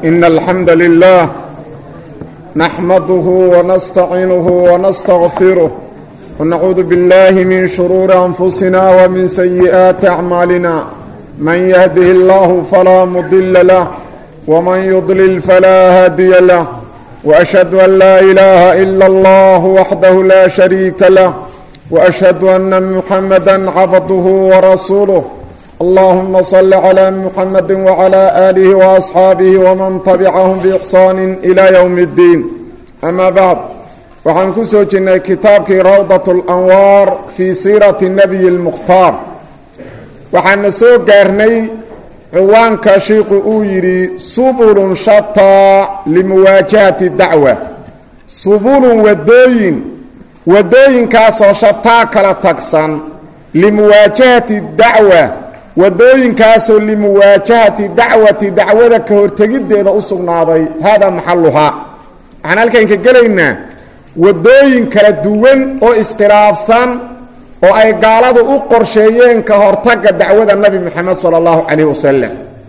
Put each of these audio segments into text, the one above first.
إن الحمد لله نحمده ونستعينه ونستغفره ونعوذ بالله من شرور أنفسنا ومن سيئات أعمالنا من يهده الله فلا مضل له ومن يضلل فلا هادي له وأشهد أن لا إله إلا الله وحده لا شريك له وأشهد أن محمدا عبده ورسوله اللهم صل على محمد وعلى آله وأصحاabه وman تبعهم بإحsaan إلى يوم الدين أmا bعd waxaan ku soo jirnay kitaabkii rawdaة الأnwاar fii siiraةi النبي الmkhtaar waxaana soo gaarnay ciwaanka shiiku uu yidhi subul shataa limuwaajahaةi dacوة subulun wadooyin wadooyinkaasoo shataa kala tagsan limuwaajahati dacwa wadooyinkaasoo limuwaajahati dacwati dacwada ka hortegiddeeda u sugnaaday haadaa maxaluhaa waxaan halkan ka gelaynaa wadooyin kala duwan oo iskhilaafsan oo ay gaaladu u qorsheeyeen ka hortagga dacwada nabi moxamed sala allahu calayh wasalam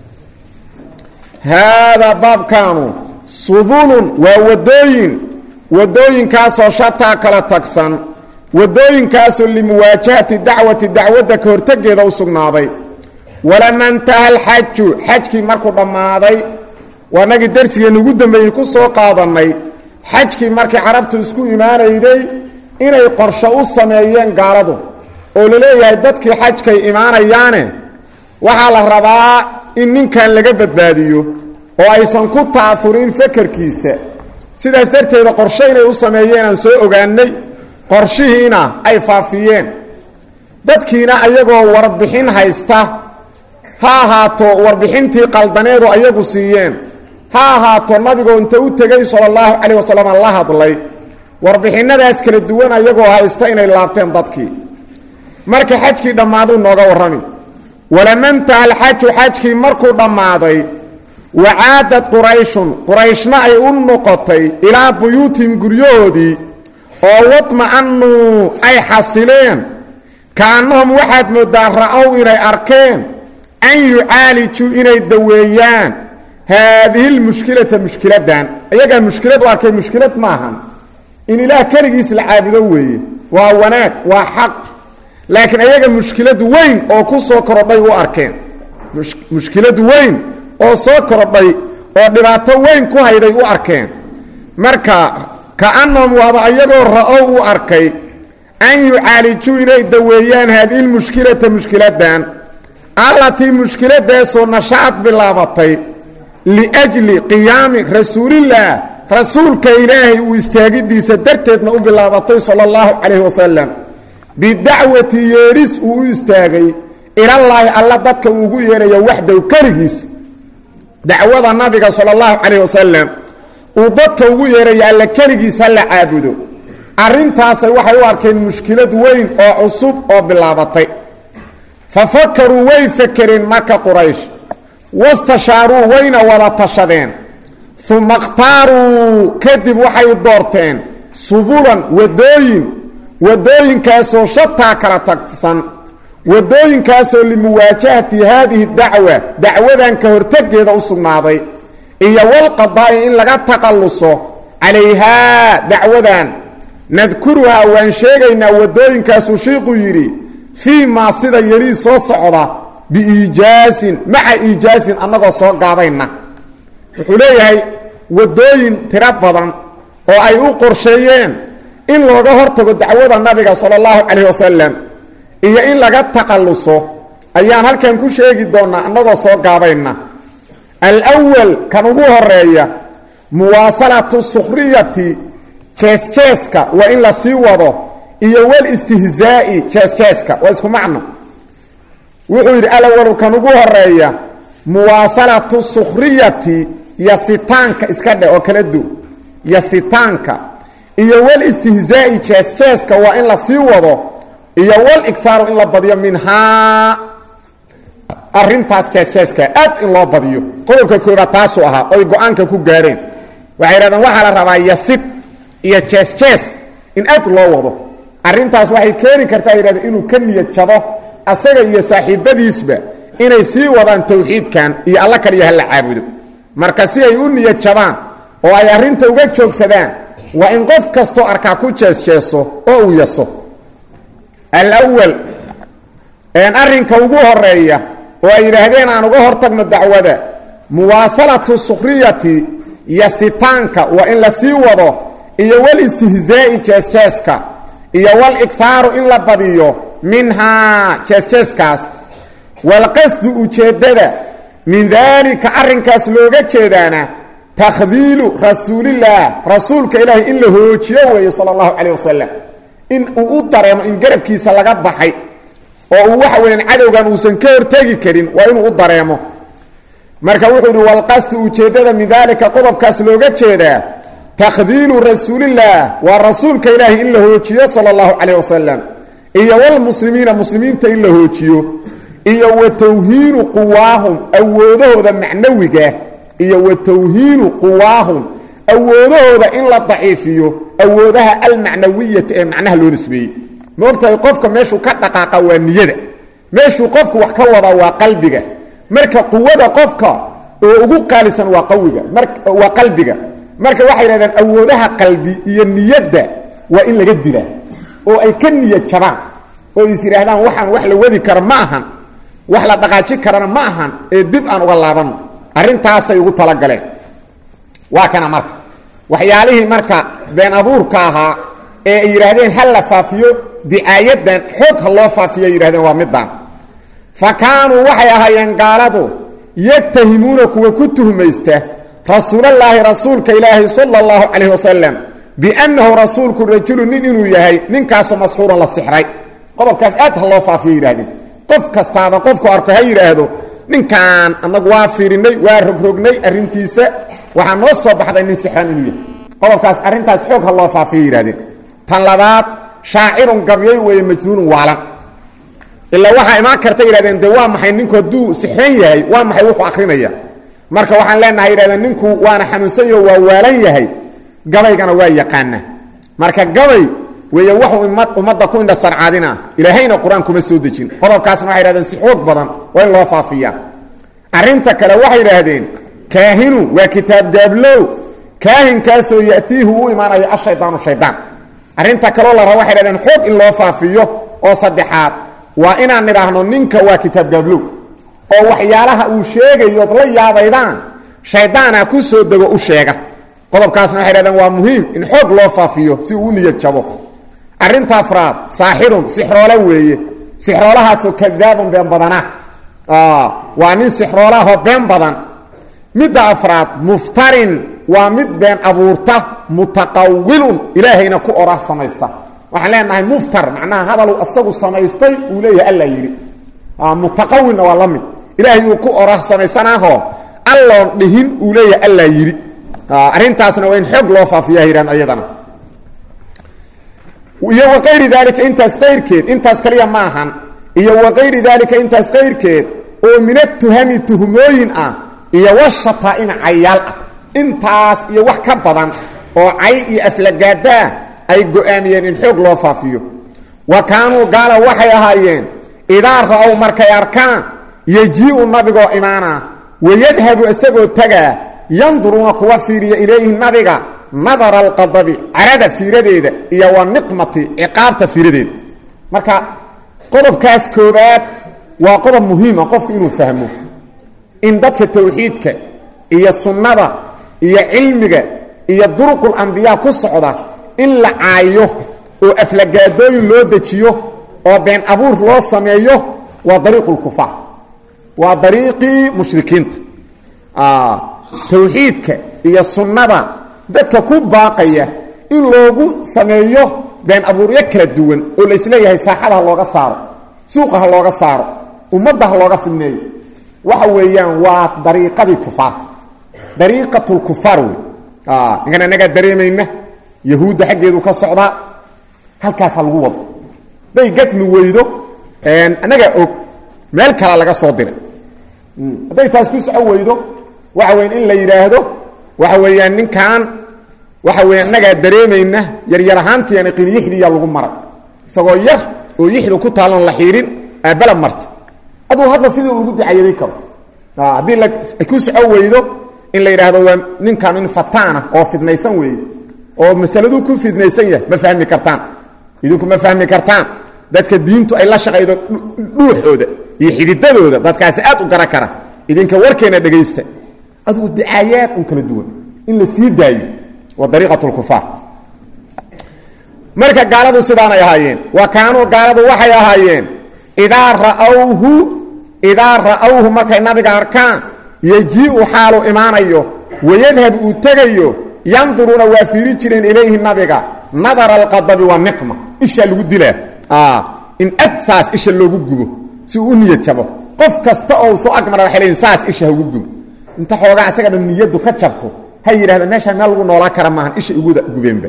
haadaa baabkaanu subulun waa wadooyin wadooyinkaasoo shataa kala tagsan wadooyinkaasoo limuwaajahati dacwati dacwadda ka hortegeeda u sugnaaday walama intaha alxaju xajkii markuu dhammaaday waa nagii darsigeenna ugu dambeeyey ku soo qaadannay xajkii markii carabtu isku imaanayday inay qorsho u sameeyeen gaaladu oo la leeyahay dadkii xajkay imaanayaane waxaa la rabaa in ninkan laga badbaadiyo oo aysan ku ta'afurin fakarkiisa sidaas darteeda qorsho inay u sameeyeen aan soo ogaannay qorshihiina ay faafiyeen dadkiina ayagoo warbixin haysta ha ahaato warbixintii qaldaneedu ayagu siiyeen ha ahaato nabigoo inta u tegey sala allahu calayh wasalam la hadlay warbixinadaas kala duwan ayagoo haysta inay laabteen dadkii marka xajkii dhammaaduu nooga warrami walamantaha alxaju xajkii markuu dhammaaday wacaadad qurayshun qurayshna ay u noqotay ilaa buyuutihim guryahoodii oo wadma'anuu ay xasileen kaannahum waxaad mooddaa ra'ow inay arkeen an yucaalijuu inay daweeyaan haadihi lmushkilata mushkiladdan iyagaa mushkilad u arkay mushkilad maahan in ilaah keligiis la caabudo weeye waa wanaag waa xaq laakiin iyaga mushkilad weyn oo ku soo korodhay u arkeen mushkilad weyn oo soo korodhay oo dhibaato weyn ku hayday u arkeen marka kaannahum waaba ayagoo ra'ow u arkay an yucaalijuu inay daweeyaan haadihi lmushkilata mushkiladdan allatii mushkiladaasoo nashaad bilaabatay liajli qiyaami rasuulillaah rasuulka ilaahay uu istaagidiisa darteedna u bilaabatay sala allahu calayhi wasalam bidacwati yeedhis uu u istaagay ilallaahi alla dadka uu ugu yeerayo waxdow keligiis dacwada nabiga sala allahu calayh wasalam uu dadka ugu yeeraya alla keligiis ha la caabudo arrintaasay waxay u arkeen mushkilad weyn oo cusub oo bilaabatay fa fakaruu way fakereen marka quraysh wastashaaruu wayna wada tashadeen uma ikhtaaruu kadib waxay doorteen subulan wadooyin wadooyinkaasoo shataa kala tagsan wadooyinkaasoo limuwaajahati haadihi dacwa dacwadan ka hortegeeda u sugnaaday iyo walqadaa'i in laga taqalluso calayhaa dacwadan nadkuruhaa waan sheegaynaa wadooyinkaasuu shiiqu yidhi fii maa sida yelii soo socda biiijaasin maca iijaasin annagoo soo gaabayna wuxuu leeyahay wadooyin tiro badan oo ay u qorsheeyeen in looga hortago dacwada nabiga sala allahu calayh wasalam iyo in laga taqalluso ayaan halkan ku sheegi doonnaa annagoo soo gaabayna alwal kan ugu horeeya muwaasalatu sukhriyati jeesjeeska waa in la sii wado iyo walistihzaa'i jeesjeeska waa isku macno wuxuu yidhi alawalu kan ugu horeeya muwaasalatu sukhriyati yasitaanka iska dheh oo kala du yasitaanka iyo walistihzaa'i jeesjeeska waa in la sii wado iyo waligsaaru in la badiyo minhaa arintaas jeesjeeska aad in loo badiyo qodobka koobaad taasuu ahaa oy go-aanka ku gaareen waxay yidhahdeen waxaa la rabaa yasid iyo jeesjees in aad loo wado arrintaas waxay keeni kartaa yidhahdeen inuu ka niyad jabo asaga iyo saaxiibadiisba inay sii wadaan tawxiidkan iyo alla kaliya hala caabudo marka si ay u niyad jabaan oo ay arrinta uga joogsadaan waa in qof kastoo arkaa ku jeesjeeso oo uu yaso alawal arrinka ugu horeeya oo ay yidhaahdeen aan uga hortagno dacwada muwaasalatu sukhriyati yasitaanka waa in la sii wado iyo walistihzaa'i jeesjeeska iyo waligthaaru in la badiyo minhaa jeesjeeskaas walqasdu ujeeddada min daalika arrinkaas looga jeedaana takhdiilu rasuulillaah rasuulka ilaahay in la hoojiyo weeye sala allahu calayh wasalam in uu u dareemo in garabkiisa laga baxay oo uu waxa weeyaan cadowgan uusan ka hortegi karin waa inuu u dareemo marka wuxuu yidhi walqasdu ujeeddada min daalika qodobkaas looga jeedaa takhdiilu rasuulillaah waa rasuulka ilaahay in la hoojiyo sala allahu calayh wasalam iyo walmuslimiina muslimiinta in la hoojiyo iyo wa tawhiinu quwaahum awoodahooda macnawiga iyo wa tawhiinu quwaahum awoodahooda in la daciifiyo awoodaha almacnawiyata ee macnaha loo nisbeeyey maogtahay qofka meeshuu ka dhaqaaqa waa niyada meeshuu qofku wax ka wadaa waa qalbiga marka quwada qofka oo ugu qaalisan waa qawiga waa qalbiga marka waxay yidhahdeen awoodaha qalbi iyo niyadda waa in laga dilaa oo ay ka niyad jabaan oo is yidhaahdaan waxaan wax la wadi kara ma ahan wax la dhaqaaji karana ma ahan ee dib aan uga laabanno arrintaasay ugu talagaleen waa kana marka waxyaalihii marka been abuurka ahaa ee ay yidhaahdeen ha la faafiyo dicaayadan xoog ha loo faafiyo ay yidhahdeen waa midaan fa kaanuu waxay ahaayeen gaaladu yatahimuuna kuwa ku tuhmaysta rasuulallaahi rasuulka ilaahi sala allahu calayh wasalam biannahu rasuulku rajulu nin inuu yahay ninkaasoo masxuuran la sixray qodobkaas aad ha loo faafiyo yidhahdeen qof kastaaba qofku arko ha yidhaahdo ninkan annagu waa fiirinnay waa rogrognay arrintiisa waxaa noo soo baxday nin sixran inuu yahay qodobkaas arrintaas xoog ha loo faafiyo yidhahdeen tan labaad shaacirun gabyay weeye majnuunun waalan ilaa waxaa imaan karta yidhahdeen de waa maxay ninku hadduu sixran yahay waa maxay wuxuu akrinaya marka waxaan leenahay yidhahdeen ninku waana xanuunsan yaho waa waalan yahay gabaygana waa yaqaana marka gabay weeye waxuu ummadda ku indha sarcaadina ilaahayna qur-aan kuma soo dejin qodobkaasna waxay yidhahdeen si xoog badan waa in loo faafiyaa arrinta kale waxay yidhaahdeen kaahinu waa kitaab gaablow kaahinkaasoo ya'tiihu u imaanayo ashaydaanu shaydaan arrinta kaloo la raba waxay yidhahdeen xoog in loo faafiyo oo saddexaad waa inaan nidhaahno ninka waa kitaab gaablow oo waxyaalaha uu sheegayood la yaabaydaan shaydaana ku soo dego u sheega qodobkaasna waxay dhahdeen waa muhiim in xoog loo faafiyo si uu u niyad jabo arrinta afraad saaxirun sixroole weeye sixroolahaasoo kadaabun been badana waa nin sixroolahoo been badan midda afraad muftarin waa mid been abuurta mutaqawilun ilaahayna ku orah samaysta waxaan leenahay muftar macnaha hadaluu asagu samaystay uu leeyahay alla yidhi mutaqawilna waa la mid ilaahay uu ku orah samaysanaaho alloon dhihin uu leeyahay alla yidhi arrintaasna waa in xoog loo faafiya yidhahn ayadana iyo waqayri daalika intaas qayrkeed intaas kaliya ma ahan iyo waqayri daalika intaas qayrkeed oo min atuhami tuhmooyin ah iyo washataaina cayaal ah intaas iyo wax ka badan oo cay iyo aflagaadaa ay go-aamiyeen in xoog loo faafiyo wa kaanuu gaala waxay ahaayeen idaa ra-ow markay arkaan yejii-u nabigoo imaana wayadhabu isagoo tagaa yanduruuna kuwa fiiriya ilayhi nabiga nadara alqadabi carada fiiradeeda iyo wa niqmati ciqaabta fiiradeeda marka qodobkaas koobaad waa qodob muhiima qofku inuu fahmo in dadka tawxiidka iyo sunnada iyo cilmiga iyo duruqul ambiyaa ku socda in la caayo oo aflagaadooyin loo dejiyo oo been abuur loo sameeyo waa dariiqulkufaar waa dariiqii mushrikiinta tawxiidka iyo sunnada dadka ku baaqaya in loogu sameeyo been abuuryo kala duwan oo laisleeyahay saaxada ha looga saaro suuqa ha looga saaro ummadda ha looga fidneeyo waxa weeyaan waa dariiqadii kufaarta dariiqatulkufaar wey ninkan annagaa dareemayna yahuudda xaggeedu ka socdaa halkaasa lagu wado hadday gatmi weydo annagaa og meel kala laga soo diray hadday taas ku soco weydo waxa weya in la yidhaahdo waxa weeyaan ninkan waxa weya annagaa dareemayna yaryar ahaantiiana qinyixdiiyaa lagu maray isagoo yar oo yixdu ku taalon la xiirin aabbala marta aduu hadda sidii lagu dicayadin karo haddii ku soco weydo in la yidhaahdo waa ninkan in fataana oo fidnaysan weeye oo masaladuu ku fidnaysan yahay ma fahmi kartaan idinku ma fahmi kartaan dadka diintu ay la shaqaydo dhuuxooda iyo xididadooda dadkaasi aad u gara kara idinka warkeena dhegaysta adugu dicaayaad un kala duwan in la sii daayo waa dariiqat lkufaar marka gaaladu sidaanay ahaayeen wa kaanuu gaaladu waxay ahaayeen idaa ra'awhu idaa ra'awhu markay nabiga arkaan yejii'u xaalu imaanayo wayadhab uu tegayo yanduruuna waa fiiri jireen ilayhi nabiga nadara alqadabi wa niqma ishaa lagu dilaa in ad saas isha loogu gubo si uu u niyad jabo qof kasta oo soo agmara waxay leeyiin saas isha hagu gubo inta xoogaa isaga dhan niyaddu ka jabto ha yidhahda meeshaan meel lagu noolaa kara maahan isha iguda gubeenba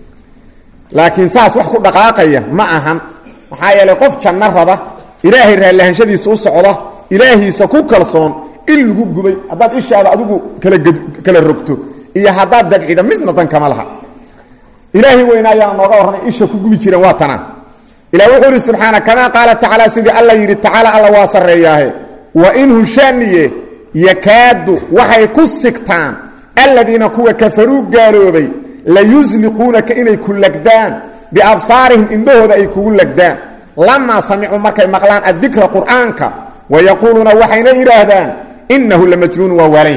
laakiin saas wax ku dhaqaaqaya ma ahan maxaa yeelay qof janno raba ilaahay raallihanshadiisa u socda ilaahiisa ku kalsoon in lagu gubay haddaad ishaada adigu kala kala rogto iyo haddaad dabcida midna dan kama laha ilaahay weyna ayaana nooga warramay isha ku gubi jireen waa tanaa ilah wuxuu ihi subxaana kamaa qaala tacaala sidii alla yidhi tacaala alla waa sarreeyaahe wa in hushaaniye yakaadu waxay ku sigtaan aladiina kuwa kafaruu gaaloobay layusliquunaka inay ku lagdaan biabsaarihim indhahooda ay kugu lagdaan lamaa samicuu markay maqlaan addikra qur'aanka wayaquuluuna waxayna yidhaahdaan innahu lamajnuunu waa waalay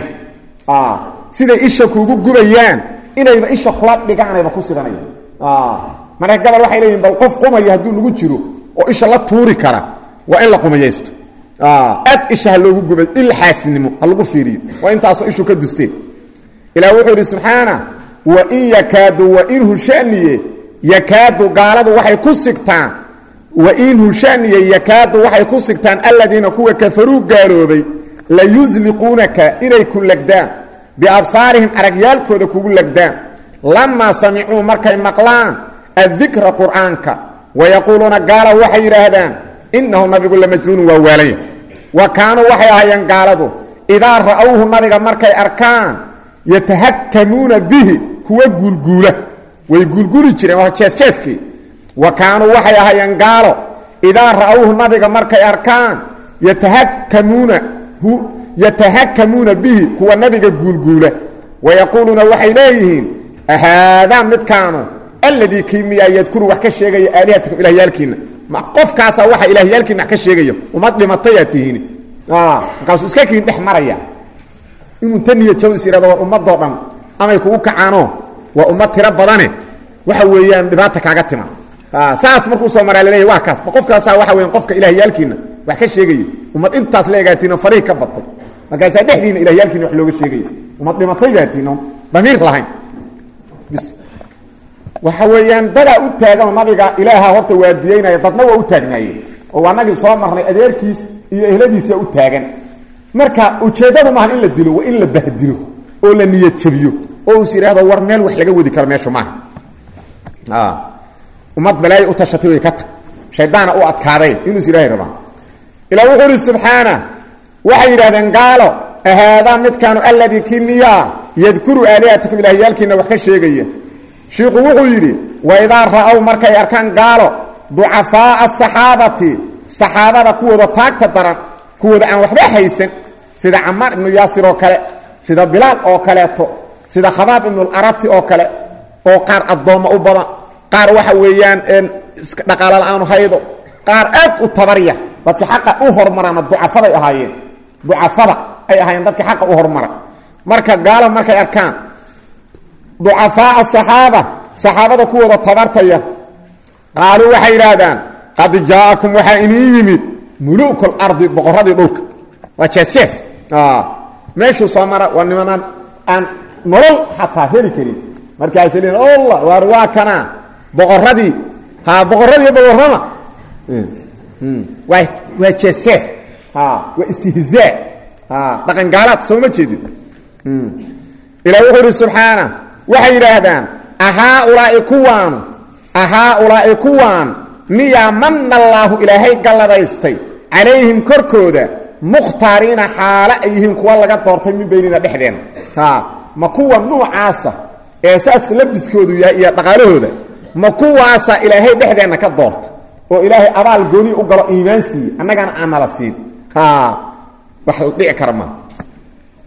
siday isha kuugu gubayaan inayba isha kula dhigaanayba ku siganaya marka gabal waxay leeyihin bal qof qumaya hadduu nagu jiro oo isha la tuuri kara waa in la qumayaysto aad isha ha loogu gubay il xaasinimo ha lagu fiiriyo waa intaasoo ishu ka dusteen ilah wuxuu yidhi subxaana wain yakaadu wain hushaniye yakaadu gaaladu waxay ku sigtaan wain hushaniye yakaadu waxay ku sigtaan aladiina kuwa kafaruu gaaloobay layusliquunaka inay ku lagdaan biabsaarihim aragyaalkooda kugu lagdaan lamaa samicuu markay maqlaan addikra qur'aanka wayaquuluuna gaala waxay yidhaahdaan innahu nabigu lamajnuunu waa waalaya wa kaanuu waxay ahaayeen gaaladu idaa ra'awhu nabiga markay arkaan yatahakamuuna bihi kuwa guulguula way guulguli jireen waa jeesjeeskii wa kaanuu waxay ahaayeen gaalo idaa ra'awhu nabiga markay arkaan yatahakamuuna yatahakamuuna bihi kuwa nabiga guulguula wayaquuluuna waxay leeyihiin ahaadaa midkaanu alladii kii miyaa yadkuru wax ka sheegaya aalihatakum ilahyaalkiinna ma qofkaasaa waxa ilaahyaalkiina wax ka sheegaya umad dhimatayaa tihiin markaasuu iska kiin dhex maraya inuu ta niya jaw is yidhahdo war ummadoo dhan amay kugu kacaanoo waa ummad tiro badane waxa weeyaan dhibaata kaaga tima saas markuu soo maraa laleeyahy waa kaas ma qofkaasaa waxa weyan qofka ilahyaalkiina wax ka sheegaya ummad intaas la egaatiinoo fariig ka batay markaasaa dhexdiina ilahyaalkiina wax looga sheegaya ummad dhimatay baatiinoo damiir lahayn bis waxa weeyaan dadaa u taaganoo nabiga ilaaha horta waadiyeynaya dadna waa u taagnaayeen oo waa nagii soo marnay adeerkiis iyo ehladiisa u taagan marka ujeeddadu maaha in la dilo waa in la bahdilo oo la niyad jabiyo oo is yidhaahdo war meel wax laga wadi karo meeshu maaha ummad balaayo u tashatay way ka tag shaydaana u adkaaday inuu is ilaahay rabaa ilaa wuxuu uhi subxaana waxay yidhahdeen gaalo ahaadaa midkaanu alladii kii miyaa yadkuru aalihatakum ilaahyaalkiina wax ka sheegaya shiiku wuxuu yidhi waidaa ra'ow markay arkaan gaalo ducafaa'a asaxaabati saxaabada kuwooda taagta daran kuwooda aan waxba haysan sida camaar ibnu yaasir oo kale sida bilaal oo kaleeto sida khabaab ibnularabti oo kale oo qaar addoommo u badan qaar waxa weeyaan dhaqaalo la-aanu haydo qaar aad u tabarya dadka xaqa u hormarana ducafaday ahaayeen ducafada ay ahaayeen dadka xaqa u hormara marka gaalo markay arkaan ducafaa'a saxaaba saxaabada kuwooda tabartaya qaaluu waxay yidhaahdaan qad jaa'akum waxaa inii yimid muluku lardi boqoradii dhulka waa jees-jees meeshuu soo mara waa nimanaan aan nolol xataa heli karin markaasay leein allah waar waa kanaa boqoradii ha boqoradii boqorrama waa waa jees-jees waa istihzaa dhaqan gaalaad soo ma jeedin ilaa wuxuu ihi subxaana waxay yidhaahdaan ahaaulaa'i kuwaanu ahaaulaa'i kuwaan miyaa manna allaahu ilaahay galladaystay calayhim korkooda mukhtaariina xaale ay yihiin kuwa laga doortay min baynina dhexdeenna ma kuwa nuucaasa ee saas labiskoodu yahay iyo dhaqaalahooda ma kuwaasa ilaahay dhexdeenna ka doorta oo ilaahay abaal gooni u galo iimaan siiye annagana aan nala siin wax la dhici kara maa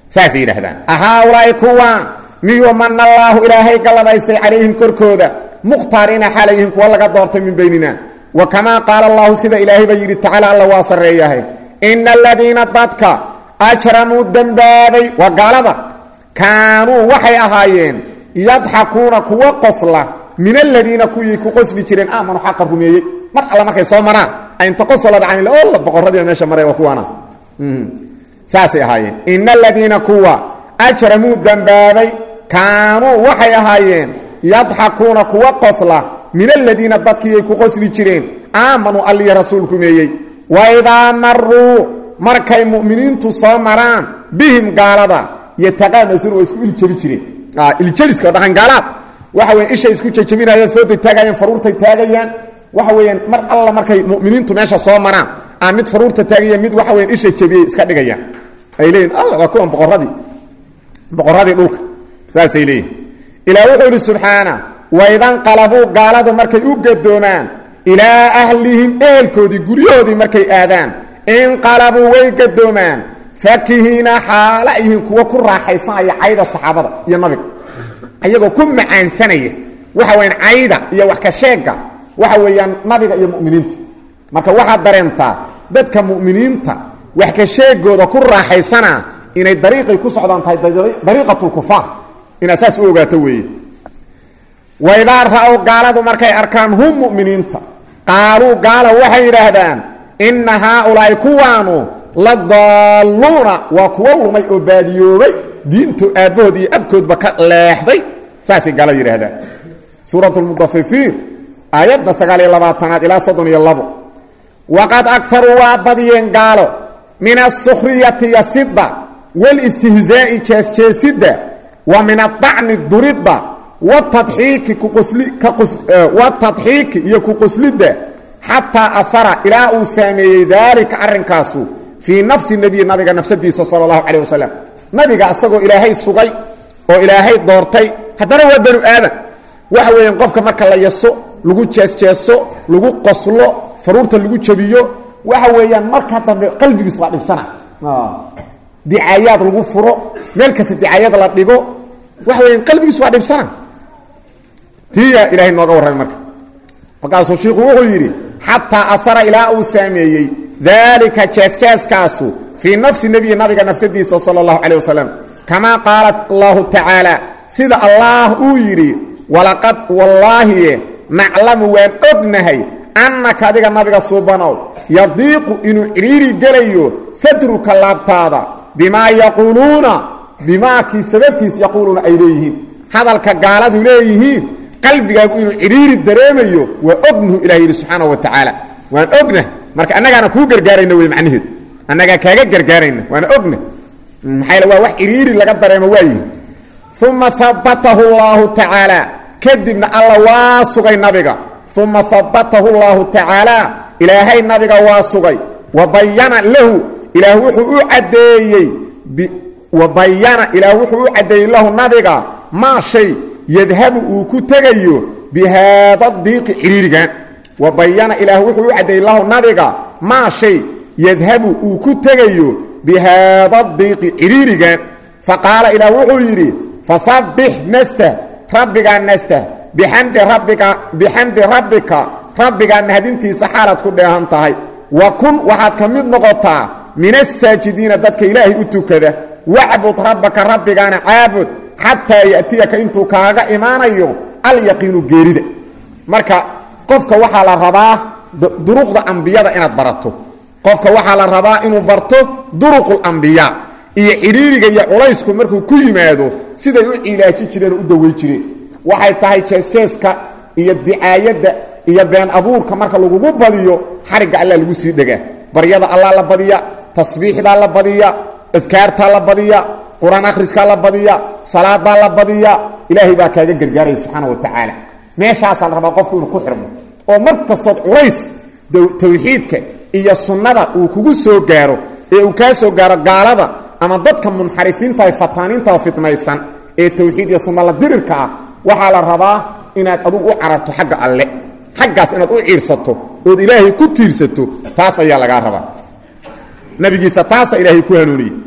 saasay yidhaahdaan ahaaulaa'i kuwaan miyuu mana allaahu ilaahay galladaystay calayhim korkooda mukhtaariina xaalayhim kuwa laga doortay min baynina wa kamaa qaala allahu sida ilaahay baa yidhi tacaala alla waa sarreeyahay ina aladiina dadka ajramuu dembaabay waa gaalada kaanuu waxay ahaayeen yadxakuuna kuwa qosla min aladiina kuwii ku qosli jireen aamanu xaqa rumeeyey mar alla markay soo maraan inta qosolada camil olla boqorradii meesha maray waa kuwaana saasay ahaayeen ina aladiina kuwa ajramuu dembaabay kaanuu waxay ahaayeen yadxakuuna kuwa qosla min aladiina dadkiiay ku qosli jireen aamanuu alliya rasuul rumeeyey waidaa maruu markay mu'miniintu soo maraan bihim gaalada yataqaamasuun waa isku iljabi jireen iljeliska dhaqangaalaad waxa weyan ishay isku jajabinayaan fooday taagayaan faruurtay taagayaan waxa weeyaan mar alla markay mu'miniintu meesha soo maraan aa mid faruurta taagaya mid waxa weyan isha jabiyey iska dhigayaan ay leeyihin alla waa kuwan boqorradii boqorradii dhulka saasay leeyihin ilaa wuxuu yidhi subxaana waidanqalabuu gaaladu markay u gadoomaan ilaa ahlihim ehelkoodii guryahoodii markay aadaan inqalabuu way gadoomaan fakihiina xaala yihiin kuwa ku raaxaysanaya cayda saxaabada iyo nabiga ayagoo ku macaansanaya waxa weyaan cayda iyo wax ka sheega waxa weeyaan nabiga iyo mu'miniinta marka waxaad dareentaa dadka mu'miniinta wax ka sheegooda ku raaxaysana inay dariiqay ku socdaan tahay dariiqatulkufaar inaad saas u ogaato weeye waidaa ra-ow gaaladu markay arkaan hum mu'miniinta qaaluu gaala waxay yidhaahdaan inna haaulaa'i kuwaanu la daalluuna waa kuwa lumay oo baadiyoobay diinto aabbahood iyo abkoodba ka leexday saasay gaala yidhaahdaan suurat lmudafifiin aayadda sagaal iyo labaatanaad ilaa soddon iyo labo waqad agharuu waa badiyeen gaalo min asukhriyati yasidda wاlistihzaa'i jeesjeesidda wa min adacni duridda watadxiiki watadxiiki iyo ku qoslidda xataa ahara ilaa uu saameeyey daalika arrinkaasu fii nafsi nebiyi nabiga nafsadiisa sala allahu calayh wasalam nabiga isagoo ilaahay sugay oo ilaahay doortay haddana waa banu aadan waxa weeyaan qofka marka la yaso lagu jeesjeeso lagu qoslo faruurta lagu jabiyo waxa weeyaan marka dambe qalbigiis waa dhibsana dicaayaad lagu furo meel kasta dicaayad la dhigo waxa weeyaan qalbigiis waa dhibsana tiya ilaahay nooga warramay marka markaasuu shiiku wuxuu yidhi xataa ahara ilaa uu saameeyey daalika jeesjeeskaasu fii nafsi nebiyi nabiga nafsadiisa sala allahu calayh wasalam kamaa qaala allahu tacaala sida allaah uu yidhi walaqad wallaahiye naclamu waan ognahay annaka adiga nabiga suubanow yadiiqu inuu cidhiiri gelayo sadruka laabtaada bimaa yaquuluuna bimaakii sababtiis yaquuluuna ay leeyihiin hadalka gaaladu leeyihiin qalbigaagu inuu cidhiiri dareemayo waa ognuhu ilah yidhi subxaana wa tacaala waan ognah marka annagaana kuu gargaarayna wey macnaheedu annagaa kaaga gargaarayna waana ogna maxaa waa wax cidhiiri laga dareemo waayihi uma habatahu اllahu tacaala kadibna alla waa sugay nabiga uma habatahu اllahu tacaala ilaahay nabiga waa sugay wa bayana lahu ilaah wuxuu u caddeeyey wa bayana ilaah wuxuu u caddeeyey lahu nabiga maa shay yadhabu uu ku tegayo bihaada diiqi cidhiirigan wa bayana ilaah wuxuu u caddeeyey lahu nabiga maa shay yadhabu uu ku tegayo bihaada diiqi cidhiirigan faqaala ilaah wuxuu yidhi fasabbix nastah rabbigaa nastah bixamdi rabbika bixamdi rabbika rabbigaa mahadintiisa xaalaad ku dheehan tahay wa kun waxaad ka mid noqotaa min asaajidiina dadka ilaahay u tukada wacbud rabbaka rabbigaana caabud xataa ya'tiyaka intuu kaaga imaanayo alyaqiinu geerida marka qofka waxaa la rabaa duruqda ambiyada inaad barato qofka waxaa la rabaa inuu barto duruqulambiyaa iyo cidhiiriga iyo culaysku markuu ku yimaado siday u cilaaji jireen oo u dawey jireen waxay tahay jeesjeeska iyo dicaayadda iyo been abuurka marka lagugu badiyo xarigga allah lagu sii dhegaa baryada allah la badiya tasbiixdaa la badiya adkaartaa la badiya qur-aan akhriskaa la badiya salaadaa la badiya ilaahay baa kaaga gargaaraya subxaana wa tacaala meeshaasaa la rabaa qofku inuu ku xirmo oo mar kastood culays tawxiidka iyo sunnada uu kugu soo gaaro ee uu kaa soo gaaro gaalada ama dadka munxarifiinta ee fataaniinta fitnaysan ee tawxiid iyo sunna la dirirka ah waxaa la rabaa inaad adugu u cararto xagga alle xaggaas inaad u ciirsato ood ilaahay ku tiirsato taas ayaa lagaa rabaa nabigiisa taasa ilaahay ku hanuuniyey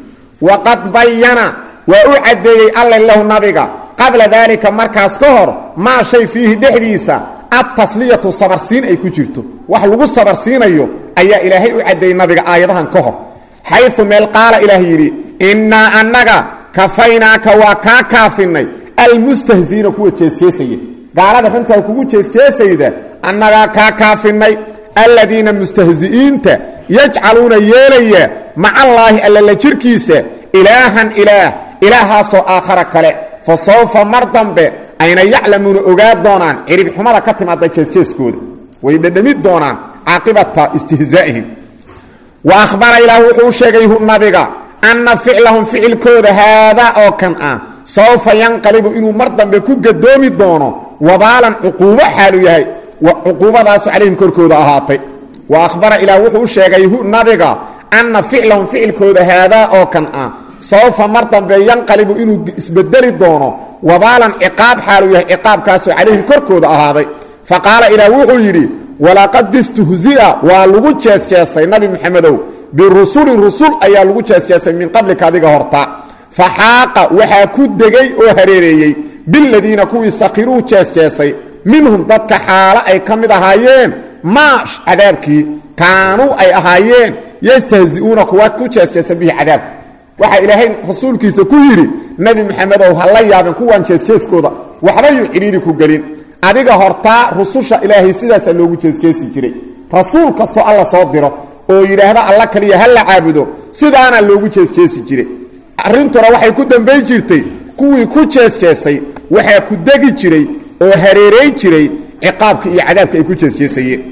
waqad bayana waa u caddeeyey alle lahu nabiga qabla daalika markaas ka hor maa shay fiihi dhexdiisa adtasliyatu sabarsiin ay ku jirto wax lagu sabarsiinayo ayaa ilaahay u caddeeyey nabiga aayadahan ka hor xayu meel qaala ilaah yidhi innaa annaga kafaynaaka waa kaa kaafinnay almustahziina kuwa jeesjeesaya gaalada runtaa kugu jeesjeesayda annagaa kaa kaafinnay aladiina mustahzi'iinta yajcaluuna yeelaya macallaahi allala jirkiisa ilaahan ilaah ilaahaasoo aakhara kale fa sawfa mar dambe ayna yaclamuuna ogaa doonaan ciribxumada ka timaada jeesjeeskooda way dhadhami doonaan caaqibata istihzaa'ihim wa ahbara ilaah wuxuu u sheegay nabiga anna ficlahum ficilkooda haadaa oo kan ah sawfa yanqalibu inuu mar dambe ku gadoomi doono wabaalan cuquubo xaalu yahay cuquubadaasu calayhim korkooda ahaatay wa ahbara ilaah wuxuu u sheegay nabiga anna ficlahum ficilkooda haadaa oo kan ah sawfa mar dambe yanqalibu inuu isbedeli doono wabaalan ciqaab xaalu yahay ciqaabkaasoo calayhim korkooda ahaaday fa qaala ilaah wuxuu yidhi walaqad istuhzia waa lagu jeesjeesay nabi maxamedow birusulin rusul ayaa lagu jeesjeesay min qablika adiga horta fa xaaqa waxaa ku degay oo hareereeyey biladiina kuwii sakhiruu jeesjeesay minhum dadka xaalo ay ka mid ahaayeen maash cadaabkii kaanuu ay ahaayeen yastahzi'uuna kuwa ku jeesjeesa bihi cadaabka waxaa ilaahay rasuulkiisa ku yidhi nebi maxamedow ha la yaabin kuwan jeesjeeskooda waxbayuu cidhiiri ku gelin adiga hortaa rususha ilaahay sidaasaa loogu jeesjeesi jiray rasuul kastoo alla soo diro oo yidhaahda alla kaliya ha la caabudo sidaana loogu jeesjeesi jiray arrintuna waxay ku dambayn jirtay kuwii ku jeesjeesay waxaa ku degi jiray oo hareeray jiray ciqaabka iyo cadaabka ay ku jeesjeesayeen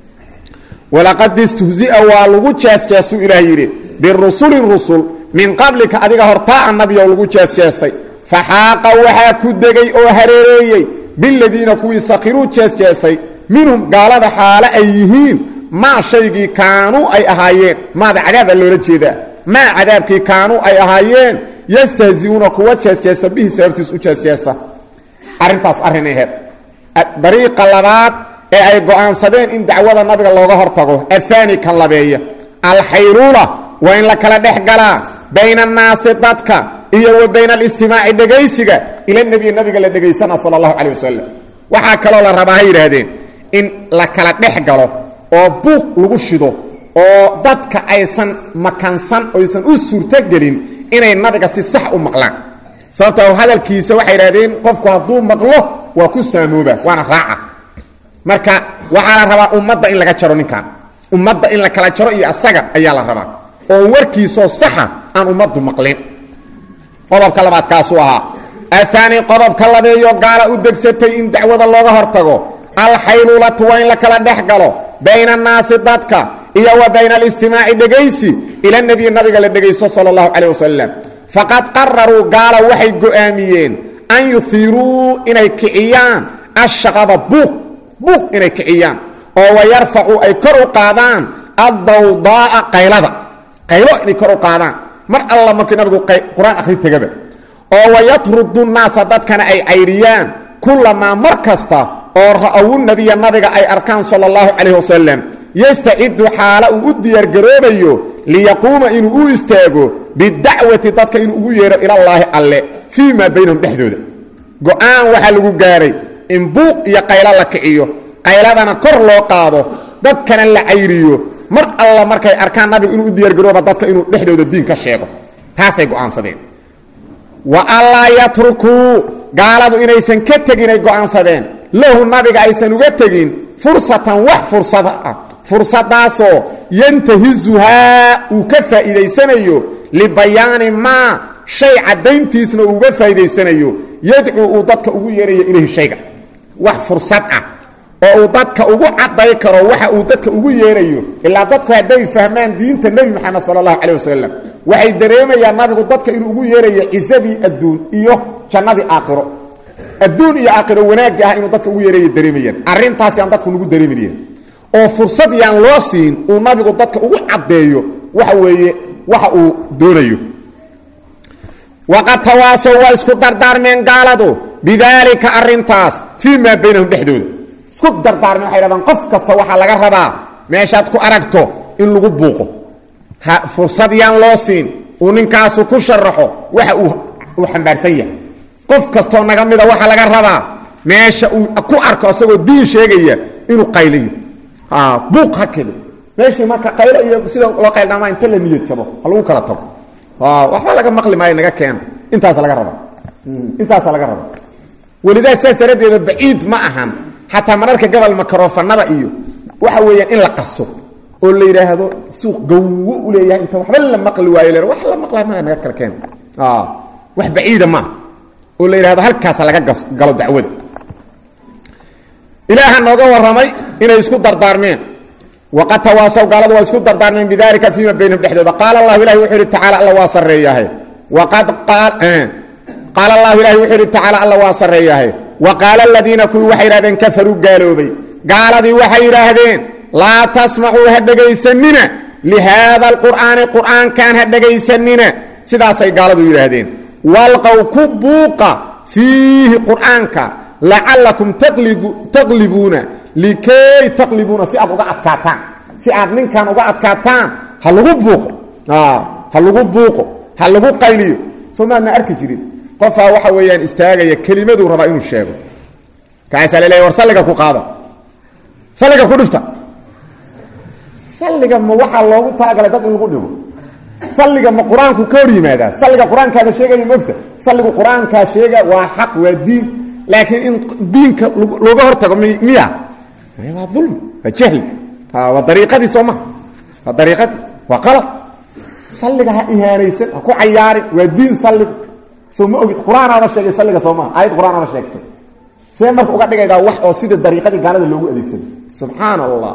walaqad istuhzia waa lagu jeesjeesuu ilaah yidhi birusulin rusul min qablika adiga hortaa annabiyow lagu jeesjeesay fa xaaqa waxaa ku degay oo hareereeyey biladiina kuwii sakhiruu jeesjeesay minhum gaalada xaale ay yihiin maa shaygii kaanuu ay ahaayeen maada cadaaba loola jeedaa maa cadaabkii kaanuu ay ahaayeen yastahzi'uuna kuwa jeesjeesa bihi sababtiis u jeesjeesa arrintaas arrin aheed dariiqa labaad ee ay go'aansadeen in dacwada nabiga looga hortago ahaani kan labeeya alxayluula waa in la kala dhex galaa bayna annaasi dadka iyo wa bayna alistimaaci dhegaysiga ila nebiyi nabiga la dhegaysana sala allahu calay wasalam waxaa kaloo la rabaa ha yidhaahdeen in la kala dhex galo oo buuq lagu shido oo dadka aysan makansan oysan u suurtogelin inay nabiga si sax u maqlaan sababtoo hadalkiisa waxay idhahdeen qofku hadduu maqlo waa ku saamooba waana raaca marka waxaa la rabaa ummadda in laga jaro ninkan ummadda in la kala jaro iyo asaga ayaa la rabaa oo warkiisoo saxa aan ummaddu maqlin qodobka labaad kaasuu ahaa ahaani qodobka labeeyo gaala u degsatay in dacwada looga hortago alxaylulatu waa in la kala dhex galo bayna annaasi dadka iyo wa bayna alistimaaci dhegaysi ila nebiyi nabiga la dhegaysto sala allahu calayh wasalam faqad qararuu gaala waxay go'aamiyeen an yuhiiruu inay kiciyaan ashaqaba buuq buuq inay kiciyaan oo wayarfacuu ay kor u qaadaan addawdaa'a qaylada qaylo inay kor u qaadaan mar alla markii nabigu qur-aan akhri tegaba oo wayatrudu naasa dadkana ay caydhiyaan kullamaa mar kasta oo ra'awu nebiya nabiga ay arkaan sala allahu calayh wasalam yastacidu xaala uu u diyaargaroobayo liyaquuma inuu u istaago bidacwati dadka inuu ugu yeedho ilallaahi alle fii maa baynahum dhexdooda go'aan waxaa lagu gaaray in buuq iyo qaylo la kiciyo qayladana kor loo qaado dadkana la cayriyo mar alla markay arkaan nabigu inuu u diyaargarooba dadka inuu dhexdooda diin ka sheego taasay go'aansadeen wa allaa yatrukuu gaaladu inaysan ka tegin ay go'aansadeen lahu nabiga aysan uga tegin fursatan wax fursada ah fursadaasoo yantahizuhaa uu ka faa'iidaysanayo libayaani maa shay caddayntiisna uu uga faa'iidaysanayo yadcuu uu dadka ugu yeerayo ilayhi shayga wax fursad ah oo uu dadka ugu cadday karo waxa uu dadka ugu yeerayo ilaa dadku hadday fahmaan diinta nebi moxamed sala allahu calay wasalam waxay dareemayaan nabigu dadka inuu ugu yeerayo cisadii adduun iyo jannadii aakhiro adduun iyo aakhiro wanaagga ah inuu dadka ugu yeerayo dareemayaan arrintaasi aan dadku nagu dareemayeen oo fursad yaan loo siin uu nabigu dadka ugu caddeeyo waxa weeye waxa uu doonayo waqad tawaasow waa isku dardaarmeen gaaladu bidaalika arrintaas fii maa baynahum dhexdooda isku dardaarmeen waxay hahdaan qof kasta waxaa laga rabaa meeshaad ku aragto in lagu buuqo fursad yaan loo siin uu ninkaasu ku sharaxo waxa uu xambaarsan yahay qof kastoo naga mida waxaa laga rabaa meesha uu ku arko asagoo diin sheegaya inuu qayliyo buuq hakedo meeshii marka qaylo iyo sida loo qayldhaamaa inta la niyad jabo ha lagu kala tago waxba laga maqli maayo naga keena intaasa laga raba intaasa laga raba welidaa saas daraaddeeda baciid ma ahan xataa mararka gobol makarofanada iyo waxa weeyaan in la qaso oo la yidhaahdo suuq gawo u leeyahay inta waxba la maqli waayo le wax la maqlay maa naga kala keena wax baciida maaha oo la yidhahdo halkaasa laga galo dacwada ilaaha nooga warramay inay isku dardaarmeen waqad tawaasaw gaaladu waa isku dardaarmeen bidalika fiima baynahum dhexdooda qaala allahu ilahi wuxuu yidhi tacala alla waa sarreeyahay waqad qaala allahu ilahi wuxuu yidhi tacaala alla waa sarreeyahay wa qaala aladiina kuwii waxay yidhahdeen kafaruu gaaloobay gaaladii waxay yidhaahdeen laa tasmacuu ha dhegaysanina lihaada alqur'aani qur'aankan ha dhegaysanina sidaasay gaaladu yidhaahdeen walqow ku buuqa fiihi qur'aanka lacalakum taqlibuuna likay taqlibuuna si aad uga adkaataan si aad ninkan uga adkaataan ha lagu buuqo ha lagu buuqo ha lagu qayliyo soo maadna arki jirin qofaa waxa weeyaan istaagaya kelimaduu rabaa inuu sheego kaasaa laleeya war salliga ku qaada salliga ku dhifta salliga ma waxaa loogu talagalay dad in lagu dhibo salliga ma qur-aanku ka hor yimaadaa salliga qur-aankaaba sheegaya mogta salligu qur-aankaa sheega waa xaq waa diin laakiin in diinka looga hortago miya waa ulmi waa jahli waa dariiqadii soo maha waa dariiqadii waa qalab salliga ha ihaanaysan ha ku cayaarin waa diin salligu soo ma ogid qur-aanaaba sheegay salliga soo maha aayad qur-aanaaba sheegtay see marka uga dhigaydaa wax oo sida dariiqadii gaalada loogu adeegsaday subxaana allah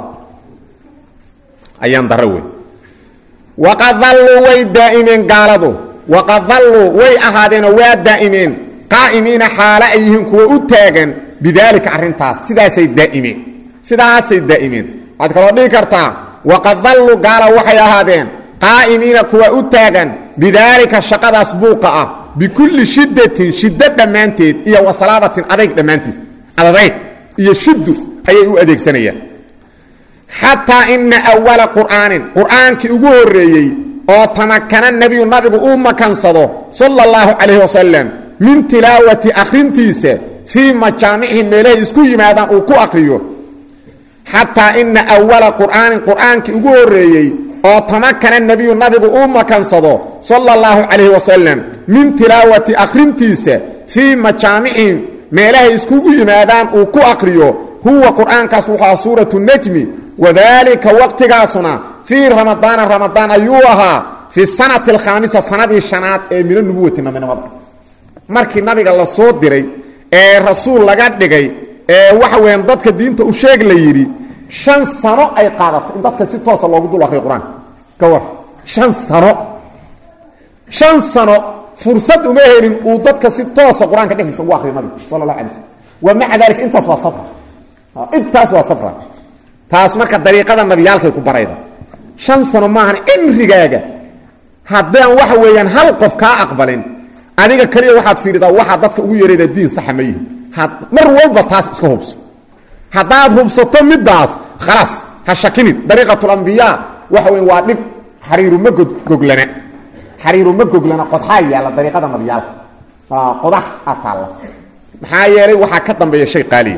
ayaan daro wey waqad dalluu way daa'imeen gaaladu waqad dalluu way ahaadeenoo waa daa'imeen qaa'imiina xaalo ay yihiin kuwa u taagan bidaalika arrintaas sidaasay daa'imeen sidaasay daa'imeen waxaad kaloo dhihi kartaa waqad dalluu gaala waxay ahaadeen qaa'imiina kuwa u taagan bidaalika shaqadaas buuqa ah bikulli shiddatin shiddo dhammaanteed iyo wasalaabatin adayg dhammaanteed adadayg iyo shiddu ayay u adeegsanayaan xataa ina awala qur'aanin qur'aankii ugu horreeyey oo tamakana nebiyu nabigu uu makansado sala allahu calayhi wasalam min tilaawati akhrintiisa fii majaamicihi meelahay isku yimaadaan uu ku akhriyo xataa ina awala qur'aanin qur'aankii ugu horreeyey oo tamakana nebiyu nabigu uu makansado sala allahu calayhi wasalam min tilaawati akhrintiisa fii majaamicihim meelahay iskugu yimaadaan uu ku akhriyo huwa qur'aankaas wuxua suuratu nejmi wadaalika waqtigaasuna fii ramadaana ramadaan ayuu ahaa fi sanati alkhaamisa sanadii shanaad ee mina nubuwati nabinimada markii nabiga la soo diray ee rasuul laga dhigay ee waxa weeyaan dadka diinta u sheeg la yidhi shan sano ay qaadatay in dadka si toosa loogu dul akriyo qur-aanka ka war shan sano shan sano fursad uma helin uu dadka si toosa qur-aanka dhexdiisa ugu akriyo nabigu sala allah alay slm wa maca dalika intaas waa sabra intaas waa sabra taas marka dariiqada nabiyaalkay ku barayda shan sano maahan cimrigaaga haddaan waxa weeyaan hal qof kaa aqbalin adiga kaliya waxaad fiiridaa waxaa dadka ugu yeerayda diin saxa ma yihi mar walba taas iska hubso haddaad hubsato middaas khalaas ha shakinin dariiqatulambiyaa waxa weya waa dhib xariiruma goglana xariiruma goglana qodxaa yaalla dariiqada nabiyaalka qodax a taalla maxaa yeelay waxaa ka dambeeya shay qaaliya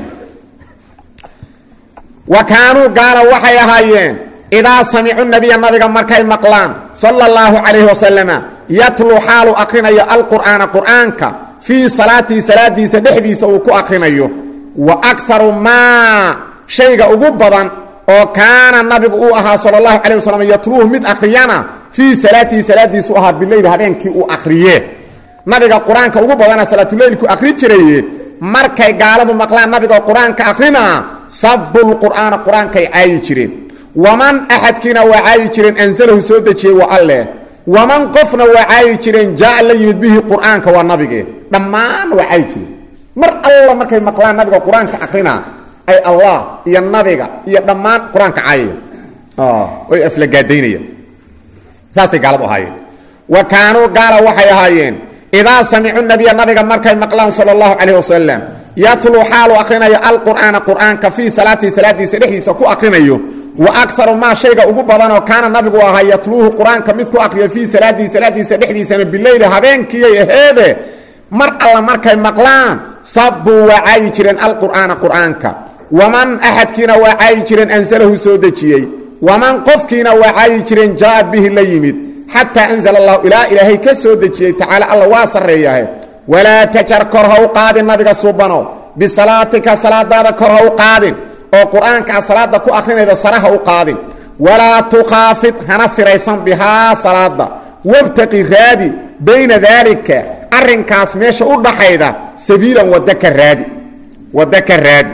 wa kaanuu gaala waxay ahaayeen idaa samicuu nabiya nabiga markay maqlaan sala allahu calayhi wasalama yatluu xaalu akrinayo alqur'aana qur'aanka fii salaatii salaadiisa dhexdiisa uu ku akrinayo wa akaru maa shayga ugu badan oo kaana nabigu uu ahaa sala allahu calayh wasalam yatluuhu mid akhriyana fii salaatihi salaadiisu ahaa bileyli habeenkii uu akhriyee nabiga qur-aanka ugu badana salaatuleylku akhri jiraye markay gaaladu maqlaan nabiga qur-aanka akrinaa sabu lqur'aana qur-aankay caayi jireen waman axadkiina waa caayi jireen ansalahu soo dejiyey waa alleh waman qofna waa caayi jireen jaa la yimid bihi qur'aanka waa nabige dhammaan waa caayi jireen mar alla markay maqlaan nabiga qur-aanka akrinaa ay allah iyo nabiga iyo dhammaan qur-aanka caayaya oy aflagaadaynaya saasay gaaladu ahaayeen wa kaanuu gaala waxay ahaayeen idaa samicuu nabiya nabiga markay maqlaan sala allahu calayh wasalam yatluu xaalu akrinayo alqur'aana qur'aanka fii salaatii salaadiisa dhexdiisa ku akrinayo wa akaru maa shayga ugu badanoo kaana nabigu ahaa yatluuhu qur-aanka mid ku akriya fii salaadihi salaadiisa dhexdiisana bileyli habeenkiiyay aheede mar alla markay maqlaan sabbuu waa caayi jireen alqur'aana qur'aanka waman axadkiina waa caayi jireen ansalahu soo dejiyey waman qofkiina waa caayi jireen jaa'a bihi la yimid xataa anzala allahu ilaa ilaahay ka soo dejiyey tacaala alla waa sarreeyahe walaa tajar kor ha u qaadin nabiga suubano bisalaatika salaadaada kor ha u qaadin oo qur'aanka aad salaada ku akrinaydo sare ha u qaadin walaa tukhaafid hana siraysan bihaa salaada wabtaqi raadi bayna daalika arrinkaas meesha u dhaxayda sabiilan wadda ka raadi wadda ka raadi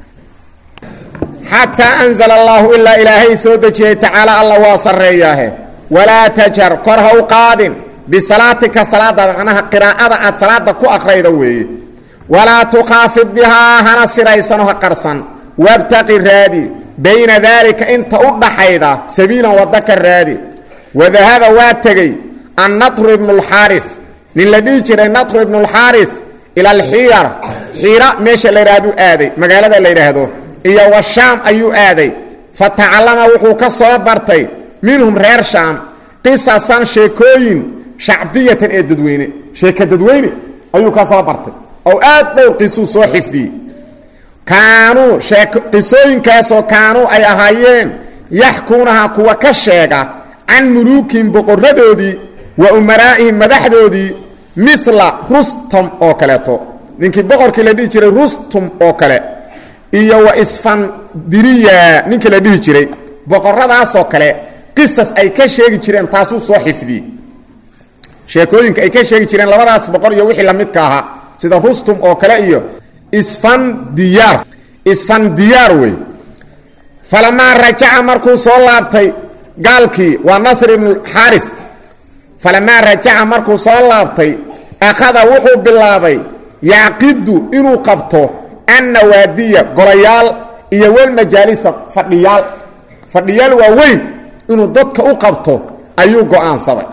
xataa anzala allaahu ilaa ilaahay soo dejiyey tacaala alla waa sarreeyaahe walaa tajar kor ha u qaadin bisalaatika salaadaada macnaha qiraa'ada aad salaada ku akrayda weeye walaa tukhaafid bihaa hana siraysano ha qarsan wabtaqi raadi bayna daalika inta u dhaxayda sabiilan wadda ka raadi wadahaba waa tegey annatru ibnu lxaaris nin la dhihi jiray natru ibnu lxaaris ila alxiira xiira meesha la yidhahduu aaday magaalada la yidhaahdo iyo wa shaam ayuu aaday fa tacallama wuxuu ka soo bartay minhum reer shaam qisasan sheekooyin shacbiyatan ee dadweyne sheeka dadweyne ayuu ka soo bartay oo aad dhowr qisuu soo xifdiyey kaanuu qisooyinkaasoo kaanuu ay ahaayeen yaxkuunaha kuwa ka sheega can muluukihim boqoradoodii wa umaraa'ihim madaxdoodii mila rustum oo kaleeto ninkii boqorkii la dhihi jiray rustum oo kale iyo wa isfandiriya ninkii la dhihi jiray boqoradaasoo kale qisas ay ka sheegi jireen taasuu soo xifdiyey sheekooyinka ay ka sheegi jireen labadaas boqor iyo wixii lamidka ahaa sida rustum oo kale iyo isfandiyaar isfandiyaar wey falamaa rajaca markuu soo laabtay gaalkii waa nasr ibnuxaaris falamaa rajaca markuu soo laabtay akhada wuxuu bilaabay yacqidu inuu qabto annawaadiya golayaal iyo walmajaalisa fadhiyaal fadhiyaal waaweyn inuu dadka u qabto ayuu go'aansaday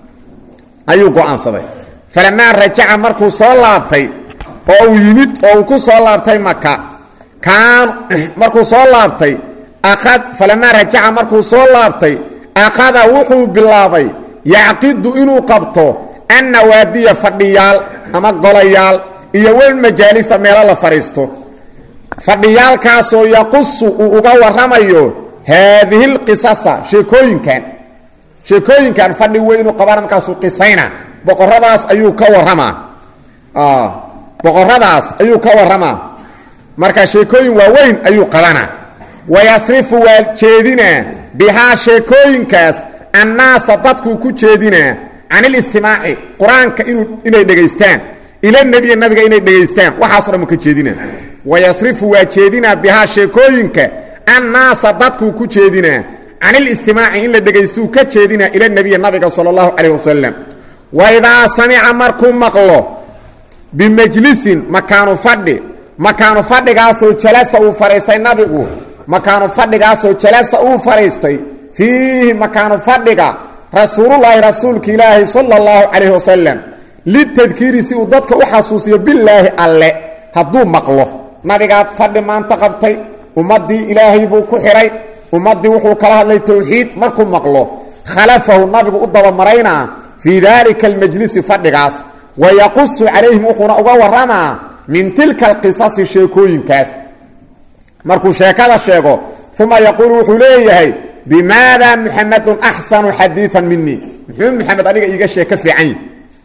ayuu go'aansaday falamaa rajaca markuu soo laabtay oo uu yimid oo uu ku soo laabtay maka kaan markuu soo laabtay aad falamaa rajaca markuu soo laabtay akhada wuxuu bilaabay yacqidu inuu qabto annawaadiya fadhiyaal ama golayaal iyo walmajaalisa meelo la fadhiisto fadhiyaalkaasoo yaqusu uu uga warramayo haadihi lqisasa sheekooyinkan sheekooyinkan fadhi weynu qabana markaasuu qisayna boqoradaas ayuu ka warramaa boqoradaas ayuu ka warramaa marka sheekooyin waaweyn ayuu qabanaa wayasrifu waa jeedinaa bihaa sheekooyinkaas annaasa dadkuu ku jeedinaa can ilistimaaci qur-aanka inay dhegaystaan ila nebiya nabiga inay dhegaystaan waxaaso dhan uu ka jeedinaa wayasrifu waa jeedinaa bihaa sheekooyinka annaasa dadkuu ku jeedinaa can ilistimaaci in la dhegaystuuu ka jeedinaa ila nebiya nabiga sala allahu calayh wasalam waidaa samica markuu maqlo bimajlisin makaanu fadhi makaanu fadhigaasoo jalasa uu fadhiistay nabigu makaanu fadhigaasoo jalasa uu fadhiistay fiihi makaanu fadhiga rasuulullaahi rasuulka ilaahi sala allahu calayhi wasalam litadkiiri si uu dadka u xasuusiyo bilaahi alle hadduu maqlo nabigaad fadhi maanta qabtay ummaddii ilaahay buu ku xidhay ummaddii wuxuu kala hadlay towxiid markuu maqlo khalafahu nabigu u dabamaraynaa fii daalika almajlisi fadhigaas wayaqusu calayhim wuxuuna uga warramaa min tilka alqisasi sheekooyinkaas markuu sheekada sheego uma yaquulu wuxuu leeyahay bimaada muxamedun axsanu xadiian minii muxuu muxamed aniga iiga sheeko fiican yahi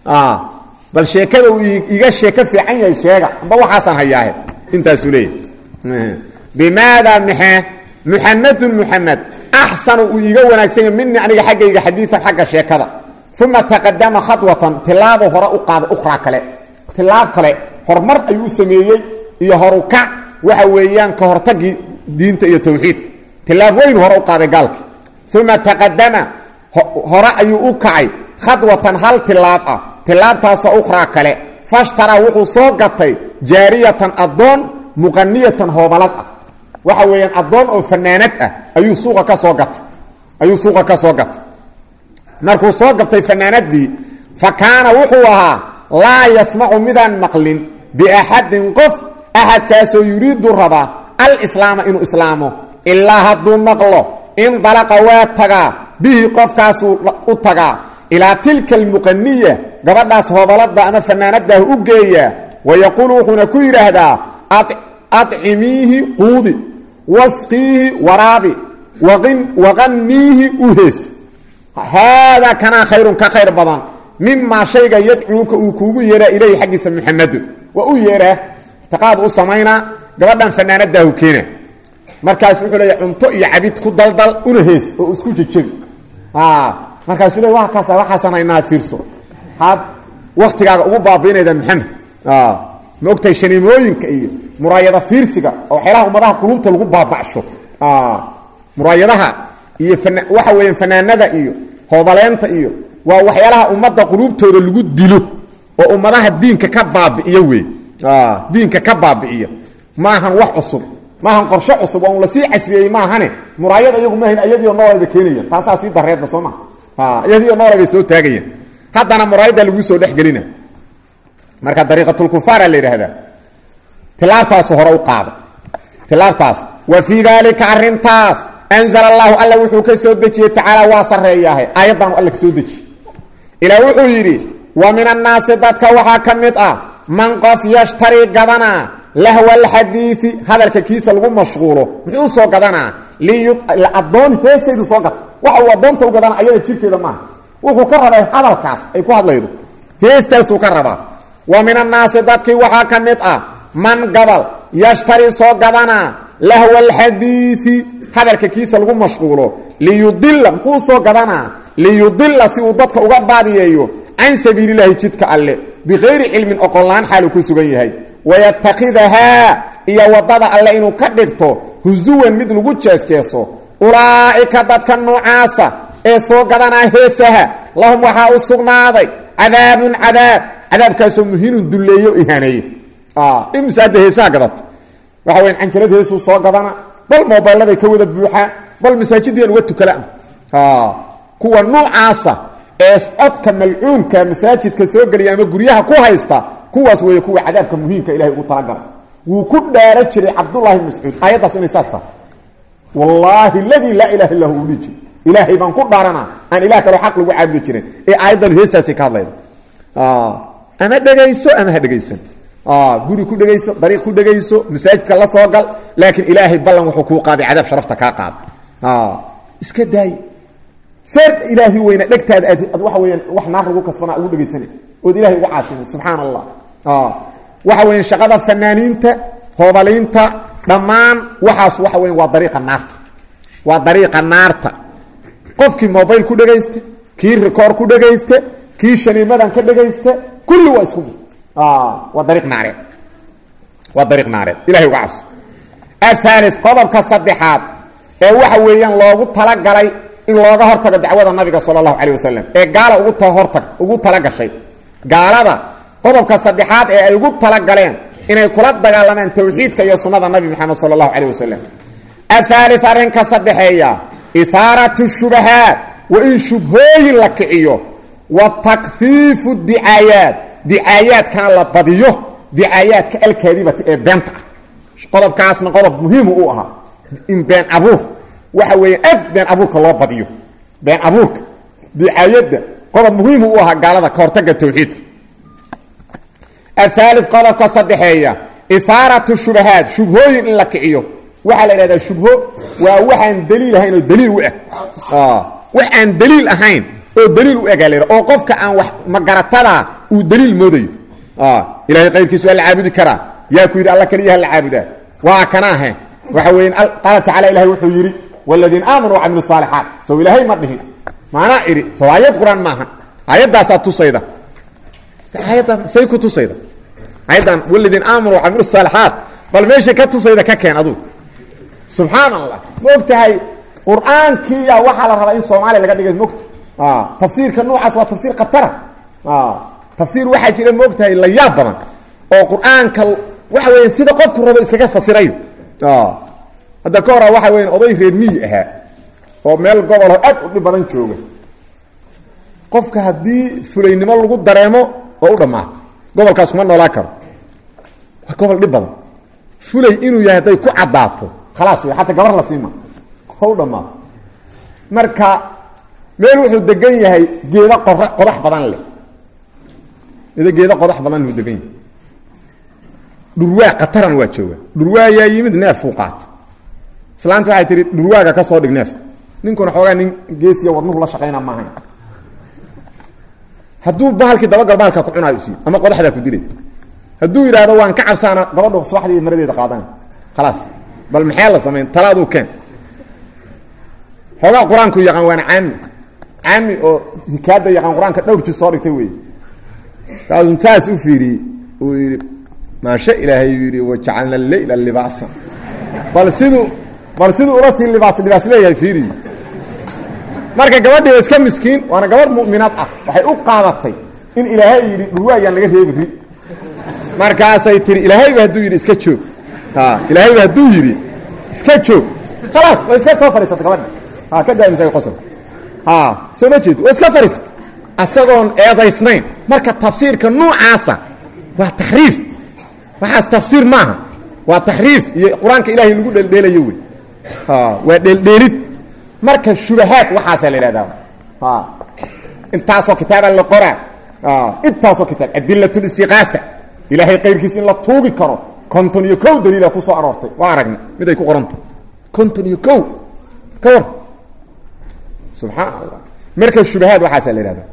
bal sheekada uu iiga sheeko fiican yahay sheega amba waxaasaan hayaahe intaasuu leeyahay bimaada mxe muxamedun muxamed axsanu uu iiga wanaagsan yahy minii aniga xaggayga xadiian xagga sheekada uma taqadama khadwatan tilaabo hore u qaaday ukhraa kale tilaab kale horumar ayuu sameeyey iyo horukac waxa weeyaan ka hortagii diinta iyo towxiidka tilaab weyn hore u qaaday gaalki uma taqadama hore ayuu u kacay khadwatan hal tilaab ah tilaabtaasoo ukhraa kale fashtaraa wuxuu soo gatay jaariyatan addoon muqaniyatan hoobalad ah waxa weeyaan addoon oo fanaanad ah ayuu suuqa ka soo gatay ayuu suuqa ka soo gatay markuu soo gabtay fanaanadii fa kaana wuxuu ahaa laa yasmacu midaan maqlin biaxadin qof axadkaasoo yuriidu rabaa alislaama inuu islaamo ilaa hadduu maqlo indalaqa waa tagaa bihi qofkaasuu u tagaa ilaa tilka almuqaniya gabadhaas hobalada ama fanaanadaah u geeyaa wayaquulu wuxuuna ku yidhaahdaa acimiihi quudi wasqiihi waraabi waqaniihi uhees haadaa kanaa khayrun ka khayr badan mimaa shayga yadcuuka uu kuugu yeeraa ilayhi xaggiisa muxamadu waa u yeeraa itiqaad u samaynaa gabadhan fanaanadaahu keena markaas wuxuu leeya cunto iyo cabid ku daldal una hees oo isku jejebi markaasuu le wa kaasa waxaasan haynaa fiirso had waktigaaga ugu baabiinayda maxamed ma ogtahay shaniimooyinka iyo muraayada fiirsiga oo waxyaalaha ummadaha qulubta lagu baabacsho muraayadaha iyo waxa weeyaan fanaanada iyo hoobaleenta iyo waa waxyaalaha ummadda quluubtooda lagu dilo oo ummadaha diinka ka baabi'iyo wey diinka ka baabi'iya maahan wax cusub maahan qorshe cusub oo un lasii casriyey maahane muraayada iyagu maahan iyadiio noolayba keenayaan taasaa sii dareedba soo maa iyadiio noolay bay soo taagayaan haddana muraayadda laguu soo dhexgelina marka dariiqatulkufaara la yidhaahdaa tilaabtaasu hore u qaada tilaabtaas wa fii daalika arrintaas anzala allahu alla wuxuu ka soo dejiyey tacaala waa sarreeyaahe aayaddaanu alla ka soo dejiye ilaa wuxuu yidhi wa min annaasi dadka waxaa ka mid ah man qof yashtarii gadanaa lahwa alxadiidi hadalka kiisa lagu mashquulo muxuu soo gadanaa liaddoon heesaydu soo gata waxa uu addoonta u gadana ayada jirkeeda maaha wuxuu ka rabaa hadalkaas ay ku hadlaydo heestaasuu ka rabaa wa min annaasi dadkii waxaa ka mid ah man gabal yashtari soo gadanaa lahwa alxadiidi hadalka kiisa lagu mashquulo liyudila muxuu soo gadanaa liyudila si uu dadka uga baadiyeeyo can sabiililahi jidka alle bikayri cilmin oqonlaan xaaluu ku sugan yahay wayatakidahaa iyo waddada alle inuu ka dhigto husuwan mid lagu jeesjeeso ulaa'ika dadka noocaasa ee soo gadanaa heesaha lahum waxaa u sugnaaday cadaabun cadaab cadaabkaasoo muhiinun dulleeyo ihaaneeye imse hadda heesaha gadata waxa weyan canjalad heesuu soo gadana bal mobayladay ka wada buuxaa bal masaajiddiian uga tukala kuwa noocaasa ee codka malcuunka masaajidka soo geliya ama guryaha ku haysta kuwaas weeye kuwa cadaabka muhiimka ilahay ugu talagalay wuu ku dhaara jiray cabdullahi bn mascuud aayaddaas inay saas tahay wallaahi ladii laa ilaha illa hu uu dhihi jiray ilaahay baan ku dhaaranaa aan ilah kaloo xaq lagu caabudi jirin ee aayaddan heestaasay ka hadlayda ama dhegayso ama ha dhegaysan guri ku dhegayso dariiq ku dhegayso masaajidka la soo gal laakiin ilaahay ballan wuxuu kuu qaaday cadaab sharafta kaa qaada iska daay seer ilaahi weyna dhegtaada aad ad waxa weyaan wax naar lagu kasbanaa ugu dhegaysanay ood ilahay uga caasimay subxaana allah waxa weyan shaqada fanaaniinta hoobaliinta dhammaan waxaas waxa weyan waa dariiqa naarta waa dariiqa naarta qofkii mobile ku dhegaysta kii record ku dhegaysta kii shaniimadan ka dhegaysta kulli waa isku mid waa dariiq naareed waa dariiq naareed ilahay uga cabso ahaali qodobka saddexaad ee waxa weeyaan loogu talagalay in looga hortago dacwada nabiga sala allahu calayh wasalam ee gaala ugu hortag ugu talagashay gaalada qodobka saddexaad ee ay ugu talagaleen inay kula dagaalamaan tawxiidka iyo sunnada nabi maxamed sala allahu calayh wasalam ahaali arrinka saddexeeya ihaaratu shubahaat wa in shubhooyin la kiciyo wa takfiifu dicaayaat dicaayaadkana la badiyo dicaayaadka alkaadibata ee beenta ah qodobkaasna qodob muhiimu u ahaa in been abuur waxa weeye aad been abuurka loo badiyo been abuurka dicaayadda qodob muhiimu u ahaa gaalada ka hortagga tawxiidka ahaali qodobka saddexeeya ihaaratu shubahaat shubhooyin in la kiciyo waxaa la idhahdaa shubho waa waxaan daliil ahayn oo daliil u eg wax aan daliil ahayn oo daliil u ega la oo qofka aan wax magaratada uu daliil moodayo ilahay qayrkiisu waa la caabudi karaa yaa ku yidhi alla keliyaha la caabudaa waa kana ahe waxa weya qaala tacala ilahay wuxuu yidhi wladiina aamanuu wacamilu saalixaat sow ilaahay ma dhihin maanaa idhi sow aayad qur-aan maaha aayaddaasaa tusayda aayadda say ku tusayda aayaddan wladiina aamanuu wacamilu saalixaat bal meeshay ka tusayda ka keen adugu subxaan allah ma og tahay qur-aankiiya waxaa la rabaa in soomaaliya laga dhigay mogta tafsiirka noocaas waa tafsiir khatara tafsiir waxaa jira ma og tahay la yaab badan oo qur-aanka waxa weya sida qofku rabo iskaga fasirayo hadda ka hora waxa weya oday reer miyi ahaa oo meel goboloo aad u dhib badan jooga qofka haddii fulaynimo lagu dareemo oo u dhammaato gobolkaas kuma noolaa karo waa gobol dhib badan fulay inuu yahay hadday ku caddaato khalaas wey xataa gabar la siima oo u dhammaato marka meel wuxuu degan yahay geedo qor qodax badan leh ida geedo qodax badan luu degan yahay dhurwaa khataran waa jooga dhurwaa yaa yimid neefkuu qaata islaanta waxay tihi dhurwaaga ka soo dhig neefka ninkuna xoogaa nin geesiya wadnuhu la shaqayna maahayn hadduu bahalkii dabagal bahalkaa ku cunaayo usiiyo ama qodaxdaa ku dilay hadduu yidhaahdo waan ka cabsaana gabadhu subaxdii maradeeda qaadan khalaas bal maxee la samayn talaaduu keen xoogaa qur-aanku yaqaan waana caami caami oo hikaada yaqaan qur-aanka dhowr jir soo dhigtay wey kaasuu saas u fiiriyey uu yidhi maasha ilaahay uu yidhi wajacalna leyla libaasan bal siduu bal siduu ula sii libaas libaas leeyahay fiiriy marka gabadhii waa iska miskiin waana gabadh mu'minaad ah waxay u qaadatay in ilaahay yidhi dhurwaayaan laga reebi ri markaasay tihi ilaahayba hadduu yidhi iska joog ilaahayba hadduu yidhi iska joog khalaas way iska soo fadhiisata gabadha ha ka daaimisay qosolka ha soo ma jeed waa iska fadhiisata asagoon eedaysnayn marka tafsiirka nuucaasa waa taxriif waxaas tafsiir maaha waa taxriif iyo qur-aanka ilaahay lagu dheeldheelayo wey waa dheeldheelid marka shubahaad waxaasaa la ihahdaa intaasoo kitaaba la qoraa intaasoo kitaab adilat listiqaafa ilaahay qayrkiis in la tuugi karo konton iyo kow daliila ku soo aroortay waa aragna mid ay ku qoranta konton iyo kow ka war subxaan allah marka shubahaad waxaasaa la ihahdaa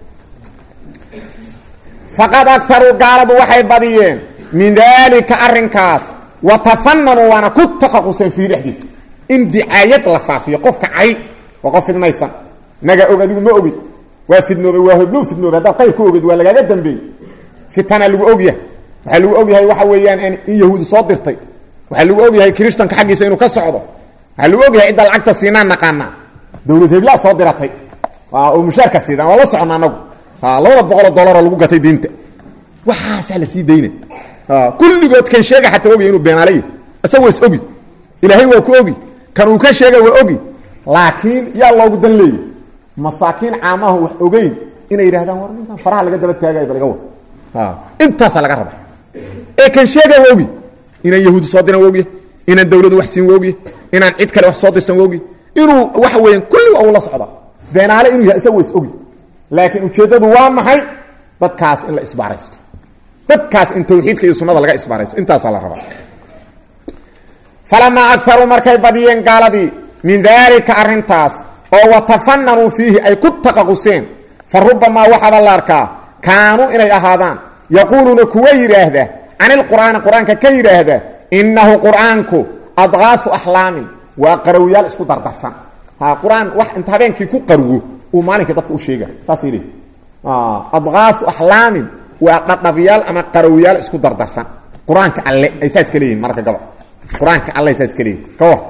faqad akaruu gaaladu waxay badiyeen min daalika arrinkaas wa tafananuu waana ku taqaquseen fiihi dhexdiisa in dicaayad la faafiyo qofka cay waa qof fidmaysan naga og adigu ma ogid waa fidnoobay waa hobluu fidnoobay haddaad qayr ku ogid waa lagaaga dambeeyey fitana lagu ogyahay waxaa lagu ogyahay waxa weeyaan in yahuudi soo dirtay waxaa lagu ogyahay kristanka xaggiisa inuu ka socdo waxaa lagu ogyahay cidda lacagta siinaan naqaanaa dawlad heblaa soo diratay oo mushaarka siidaan waa la socona anagu labada boqoloo dollaroo lagu gatay diinta waxaasaa la sii dayna kulligood kan sheega xataa ogya inuu beenaalay isaga waa is ogi ilaahay waa ku ogi kan uu ka sheega waa ogi laakiin yaa loogu dan leeyay masaakiin caamaha wax ogeyn inay yidhahdaan war ninkan faraha laga daba taagay ba laga wa intaasaa laga raba ee kan sheega waa ogi inaan yahuudi soo diran waa ogya inaan dawladu wax siin waa ogya inaan cid kale wax soo dirsan waa ogya inuu waxa weeyaan kulli waa ula socda beenaale inuu yahay isaga waa is ogi laakiin ujeeddadu waa maxay dadkaas in la isbaaraysto dadkaas in tawxiidka iyo sunnada laga isbaaraysto intaasaa la rabaa falamaa akaruu markay badiyeen gaaladii min daalika arrintaas oo watafananuu fiihi ay ku taqaquseen fa rubamaa waxaaba la arkaa kaanuu inay ahaadaan yaquuluuna kuwa yidhaahda cani lqur'aani qur-aanka ka yidhaahda innahu qur'aanku adqaafu axlaamin waa qarawyaal isku dardarsan qur-aan wax inta habeenkii ku qarwo uu maalinkii dadka u sheega saasay leehi adqaafu axlaamin waa dhadhabyaal ama qarawyaal isku dardarsan qur-aanka alle ay saas ka leeyihin marka gaba qur-aanka alle ay saas ka leeyihin ka war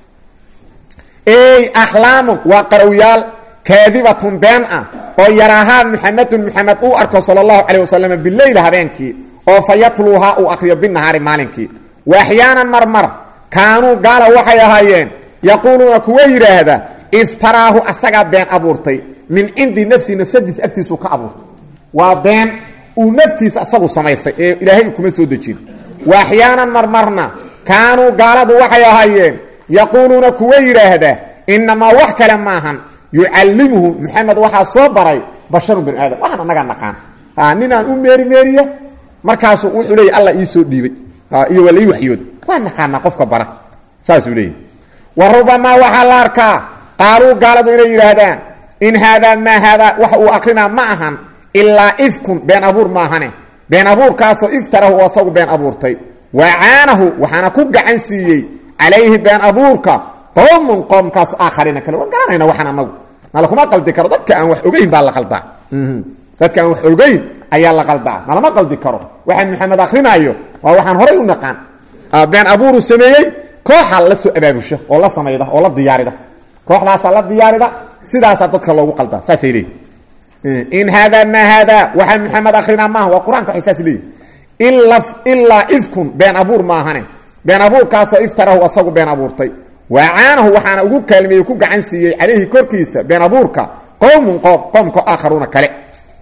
ey axlaamun waa qarawyaal kaadibatun been ah oo yaraahaa muxamedun muxamed uu arko sala allahu calayh wasalam bileyla habeenkii oo fa yatluuhaa uu akriyo binahaari maalinkii wa axyaanan marmar kaanuu gaala waxay ahaayeen yaquuluuna kuwa yidhaahda iftaraahu asagaa been abuurtay min cindi nafsi nafsadiisa agtiisuu ka abuurtay waa been uu naftiisa asagu samaystay ee ilaahay kuma soo dejin wa axyaanan marmarna kaanuu gaaladu waxay ahaayeen yaquuluuna kuwa yidhaahda inamaa wax kale maahan yucallimuhu muxamed waxaa soo baray basharun binu aadam waxaan annagaa naqaan ninaan u meeri meeriya markaasuu wuxuu leeyay alla ii soo dhiibay iyo waa la ii waxyooda waa naqaanaa qofka bara saasuu leeyahy wa rubamaa waxaa la arkaa qaaluu gaaladu inay yidhaahdaan in haadaa maa haadaa waxa uu akrinaa ma ahan ilaa ifkun been abuur maahane been abuurkaasoo iftarahu oo asagu been abuurtay wacaanahu waxaana ku gacan siiyey calayhi been abuurka qoomun qoomkaas aakhariina kale waan garanayna waxaan anagu nalakuma qaldi karo dadka aan wax ogeyn baa la qaldaa dadka aan wax ogeyn ayaa la qaldaa nalama qaldi karo waxaan maxamed akrinaayo waa waxaan horay u naqaan been abuuruu sameeyey kooxaa la soo abaabusha oo la samayda oo la diyaarida kooxdaasaa la diyaarida sidaasaa dadka loogu qaldaa saasay leeyihin in haadaa maa haadaa waxaa maxamed akrinaa maaha waa qur-aanka waxay saas leeyihin ilaa ifkun been abuur maahane been abuurkaasoo iftarahu asagu been abuurtay wacaanahu waxaana ugu kaalmeeyey ku gacan siiyey calayhi korkiisa been abuurka qowmun qoom qoomka aakharuuna kale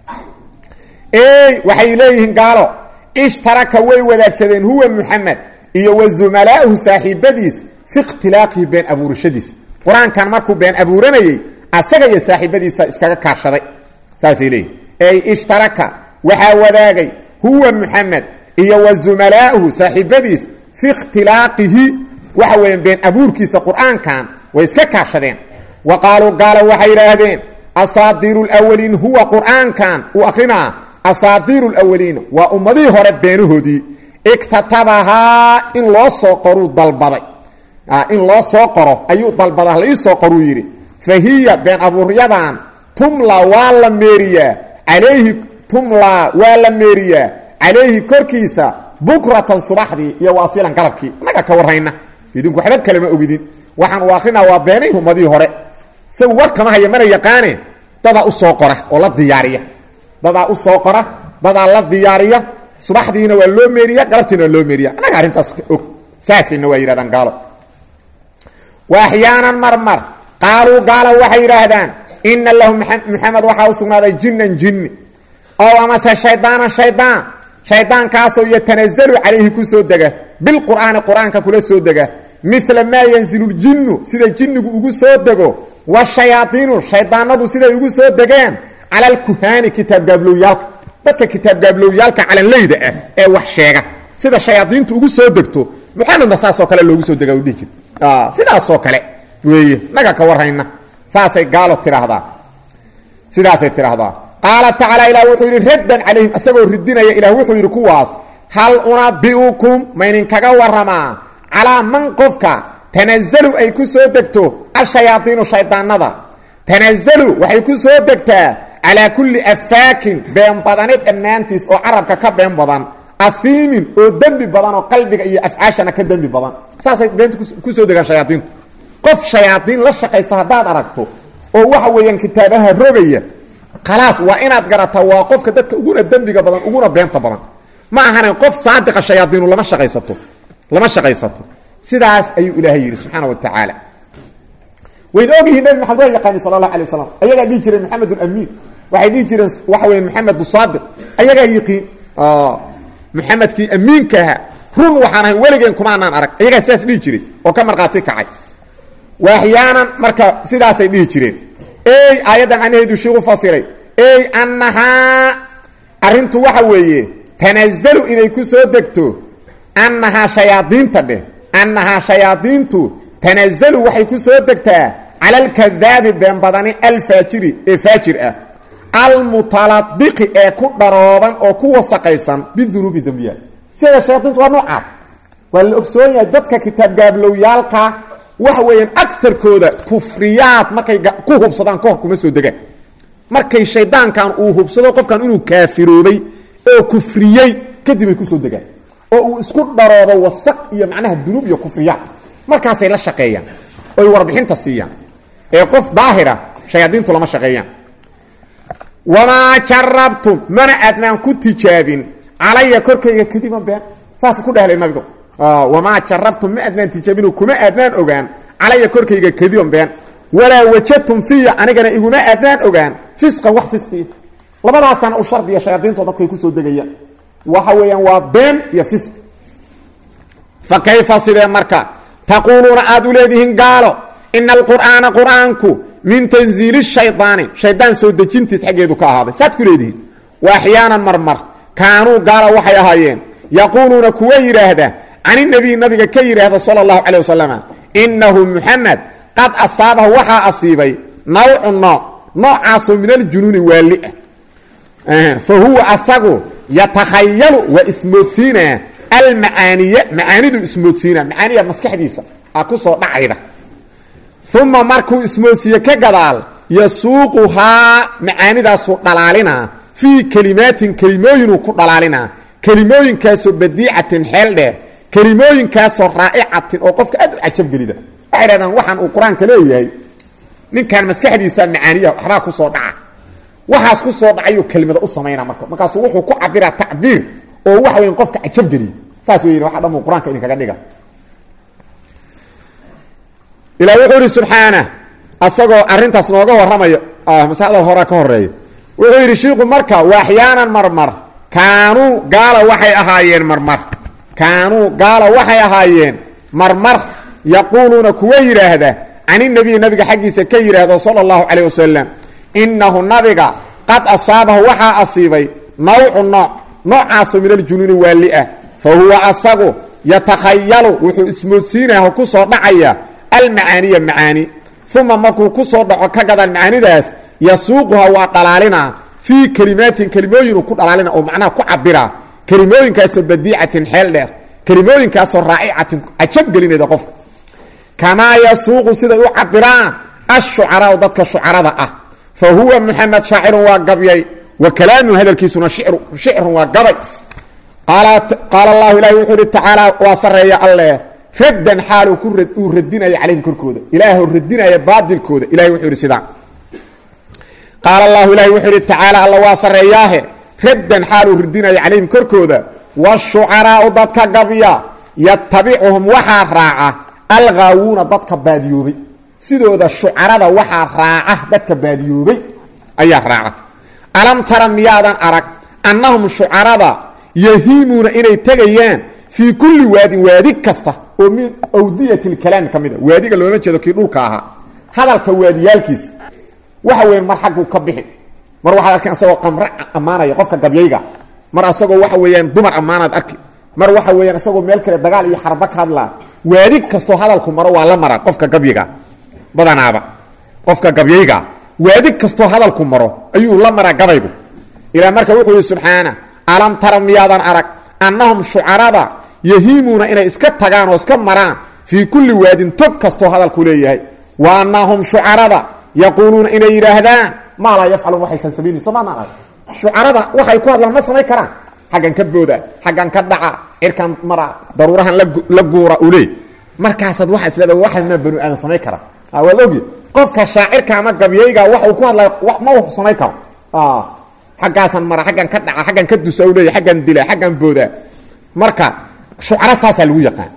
ey waxay leeyihiin gaalo ishtaraka way wadaagsadeen huwa muxamed iyo wa zumalaa'uhu saaxiibadiis fi ikhtilaaqihi been abuurashadiis qur-aankan markuu been abuuranayey asaga iyo saaxiibadiisa iskaga kaashaday saasay leeyihin ey ishtaraka waxaa wadaagay huwa muxamed iyo wa zumalaa'uhu saaxiibadiis fi ikhtilaaqihi waxa weeyaan been abuurkiisa qur'aankan way iska kaashadeen wa qaaluu gaala waxay yidhaahdeen asaadiiru lwaliin huwa qur'aankan uu akrinaa asaadiiru lwaliin waa ummadihii hore beenahoodii iktatabahaa in loo soo qoruu dalbaday in loo soo qoro ayuu dalbada la ii soo qoruu yidhi fa hiya been abuuryadan tumla waa la meeriyaa calayhi tumlaa waa la meeriyaa calayhi korkiisa bukratan subaxdii iyo waasilan galabkii annaga ka warrayna idinku waxba kalema ogidin waxaan u akrinaa waa beenay ummadihii hore isagu war kama haya mana yaqaane dadaa u soo qora oo la diyaariya dadaa u soo qora dadaa la diyaariya subaxdiina waa loo meeriya galabtiina waa loo meeriya annaga arrintaas og saasayna waa yidhahdaan gaalo wa axyaanan marmar qaaluu gaala waxay yidhaahdaan ina lahu muxamed waxaa u sugnaaday jinnan jinni oo amase shaydaanan shaydaan shaydaankaasoo yatanazalu calayhi ku soo dega bilqur'aani qur-aanka kula soo dega mila maa yanzilu ljinnu sida jinnigu ugu soo dego washayaaiinu shaydaanadu siday ugu soo degeen cala alkuhaani kitaabgaabloowyaalka dadka kitaabgaabloowyaalka calanleyda ah ee wax sheega sida shayaadiintu ugu soo degto muxamedna saasoo kale loogu soo dega dhihi jir sidaasoo kale weeye naga ka warrayna saasay gaalo tidhaahdaa sidaasay tidhaahdaa qaala tacaala ilah wuxuu yidhi raddan calayhim isagoo ridinaya ilah wuxuu yidhi kuwaas hal unabi'ukum maydinkaga warramaa calaa man qofka tanazalu ay ku soo degto ashayaadiinu shaydaanada tanazalu waxay ku soo degtaa calaa kulli afaakin been badani dhammaantiis oo carabka ka been badan afiimin oo dembi badan oo qalbiga iyo afcaashana ka dembi badan saasay beenta ku soo degaan shayaadiintu qof shayaadiin la shaqaysa haddaad aragto oo waxa weeyaan kitaabaha rogaya khalaas waa inaad garataa waa qofka dadka uguna dembiga badan uguna beenta badan ma ahane qof saadiqa shayaadiinu lama shaqaysato lama shaqaysato sidaas ayuu ilaahay yidhi subxaana wa tacaala wayna ogyihiin nabi maxamed waa yaqaani sala allahu alay wasalam ayagaa dhihi jireen maxamed amiin waxay dhihi jireen waxa weya maxamed saadiq ayagaa yiqiin maxamedkii amiinkaha run waxaan ahay weligeen kumaanaan arag ayagaa sidaas dhihi jiray oo ka markhaati kacay waaxyaanan marka sidaasay dhihi jireen ey aayaddan macnaheedu shiiku fasiray ey annahaa arrintu waxa weeye tanazalu inay ku soo degto annahaa shayaadiinta dheh annahaa shayaadiintu tanazalu waxay ku soo degtaa cala alkadaabi been badani alfaajiri ee faajir ah almutaladiqi ee ku dharooban oo ku wasaqaysan bidunuubi dembiyaal sida shayaadiintu waa noocaas waa la ogsoon yahay dadka kitaabgaabloowyaalka waxa weeyaan agarkooda kufriyaad markay ku hubsadaan kahor kuma soo degaan markay shaydaankan uu hubsado qofkan inuu kaafiroobay oo kufriyey kadib ay kusoo degaan oo uu isku dharoobo wasaq iyo macnaha dunuub iyo kufriyaad markaasay la shaqeeyaan oy warbixinta siiyaan ee qof daahira shayaadiintu lama shaqeeyaan wamaa jarabtum mana aadnaan ku tijaabin calaya korkayga kadiban been saas ku dhahlay nabigu wamaa jarabtum ma aadnaan tijaabino kuma aadnaan ogaan calaya korkayga kadiban been walaa wajadtum fiya anigana iguma aadnaan ogaan fisqan wax fisqiya labadaasana u shardiya shayaadiinto dadkay kusoo degayaan waxa weeyaan waa been iyo fisq fa kayfa sidee marka taquuluuna aad u leedihiin gaalo ina alqur'aana qur'aanku min tanziili shaydaani shaydaan soo dejintiis xaggeedu ka ahaaday saad ku leedihiin wa axyaanan marmar kaanuu gaala waxay ahaayeen yaquuluuna kuwa yidhaahda can inabiy nabiga ka yidhaahda sala allahu calay wasalama innahu muxamed qad asaabahu waxaa asiibay nawcu nooc noocaasoo min aljunuuni waali ah fa huwa asagu yatakhayalu waa ismoodsiinaa almacaaniya macaanidu ismoodsiinaa macaaniya maskaxdiisa a ku soo dhacayda uma markuu ismoodsiiye ka gadaal yasuuquhaa macaanidaasuu dhalaalinaa fii kelimaatin kelimooyinuu ku dhalaalinaa kelimooyinkaasoo badiicatin xeel dheer kelimooyinkaasoo raa'icatin oo qofka aad u cajabgelida waxay dhahdaan waxaan uu qur-aanka leeyahay ninkan maskaxdiisa macaaniya waxbaa ku soo dhaca waxaas ku soo dhacayuu kelimada u samaynaa marka markaasuu wuxuu ku cabiraa tacbiir oo waxa weyan qofka cajabgeliya saas weyn waxa dhan uu qur-aanka idinkaga dhiga ilaa wuxuu ihi subxaana asagoo arintaas nooga warramayo masaladal horaa ka horeeya wuxuu yidhi shiiku marka waaxyaanan marmar kaanuu gaala waxay ahaayeen marmar kaanuu gaala waxay ahaayeen marmar yaquuluuna kuwa yidhaahda caninabiyi nabiga xaggiisa ka yidhaahdo sala allahu calayh wasalam innahu nabiga qad asaabahu waxaa asiibay nawcu nooc noocaasoo min aljunuuni waali ah fa huwa asagu yatakhayalu wuxuu ismoodsiinaha ku soo dhacaya almacaaniya macaani uma markuu ku soo dhaco ka gadaan macaanidaas yasuuquha waa dhalaalinaa fii kelimaatin kelimooyinuu ku dhalaalina oo macnaha ku cabiraa kelimooyinkaasoo badiicatin xeel dheer kelimooyinkaasoo raa'icatin cajab gelinayda qofka kamaa yasuuqu siday u cabiraan ashucaraau dadka shucarada ah fa huwa muxamed shaacirun waa gabyay wa kalaamuhu hadalkiisuna shicrun waa gabay qaala allahu ilahi wuxuu ihi tacaala waa sareeya alleh raddan xaal uu radinaya calayhim korkooda ilaah radinaya baadilkooda ilahay wuxuu ihi sidaa qaala allahu ilahi wuxuu ihi tacaala alla waa sareeyaahe raddan xaal uu radinaya calayhim korkooda washucaraau dadka gabya yatabicuhum waxaa raaca alghaawuuna dadka baadiyoobay sidooda shucarada waxaa raaca dadka baadiyoobay ayaa raaca alam tara miyaadan arag annahum shucarada yahiimuuna inay tegayaan fii kulli waadin waadi kasta oo min awdiyati lkalaami ka mid a waadiga looma jeedo kii dhulka ahaa hadalka waadiyaalkiisa waxa weyan mar xagguu ka bixi mar waxaad arkan asagoo qamre ammaanaya qofka gabyayga mar asagoo waxa weeyaan dumar ammaanaad arki mar waxa weeyaan isagoo meel kale dagaal iyo xarba ka hadlaa waadi kastoo hadalku maro waa la mara qofka gabyiga badanaaba qofka gabyayga waadi kastoo hadalku maro ayuu la maraa gabaygu ilaa marka wuxuu yihi subxaana alam tara miyaadan arag annahum shucarada yahiimuuna inay iska tagaan oo iska maraan fii kulli waadin tog kastoo hadalku leeyahay wa annahum shucarada yaquuluuna inay yidhaahdaan maa laa yafcaluun waxaysan samaynayn soo maana arag shucarada waxay ku hadlaan ma samayn karaan xaggan ka booda xaggan ka dhaca cirkan mara daruurahan la guura ule markaasaad waxaa isleeda waxa maa banu aadan samayn kara waad ogi qofka shaacirka ama gabyayga waxa uu ku hadlaya ma uu samayn karo xaggaasan mara xaggan ka dhaca xaggan ka dusa u leeya xaggan dila xaggan booda marka shucaro saasaa lagu yaqaan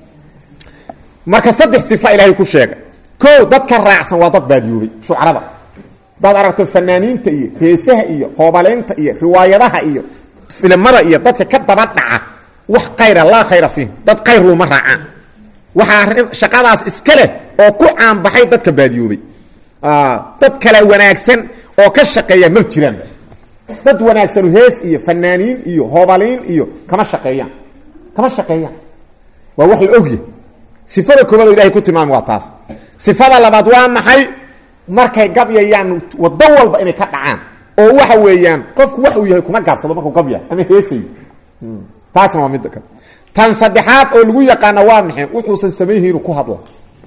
marka saddex sifa ilaahay ku sheegay ko dadka raacsan waa dad baadiyoobay shucarada hadaad aragto fanaaniinta iyo heesaha iyo hoobaleynta iyo riwaayadaha iyo filimada iyo dadka ka daba dhaca wax khayra laa khayra fiih dad khayr luma raacaan waxaa shaqadaas iska leh oo ku caanbaxay dadka baadiyoobay dad kale wanaagsan oo ka shaqeeya ma jiraan dad wanaagsanu hees iyo fanaaniin iyo hoobaliin iyo kama shaqeeyaan kama shaqeeyaan waa wax la ogya sifada koobaad oo ilahay ku tilmaamay waa taas sifada labaad waa maxay markay gabyayaan waddo walba inay ka dhacaan oo waxa weeyaan qofku wax uu yahay kuma gaabsado markuu gabya ama heesayo taasna waa midda kale tan saddexaad oo lagu yaqaana waa maxay wuxuusan samayhi inuu ku hadlo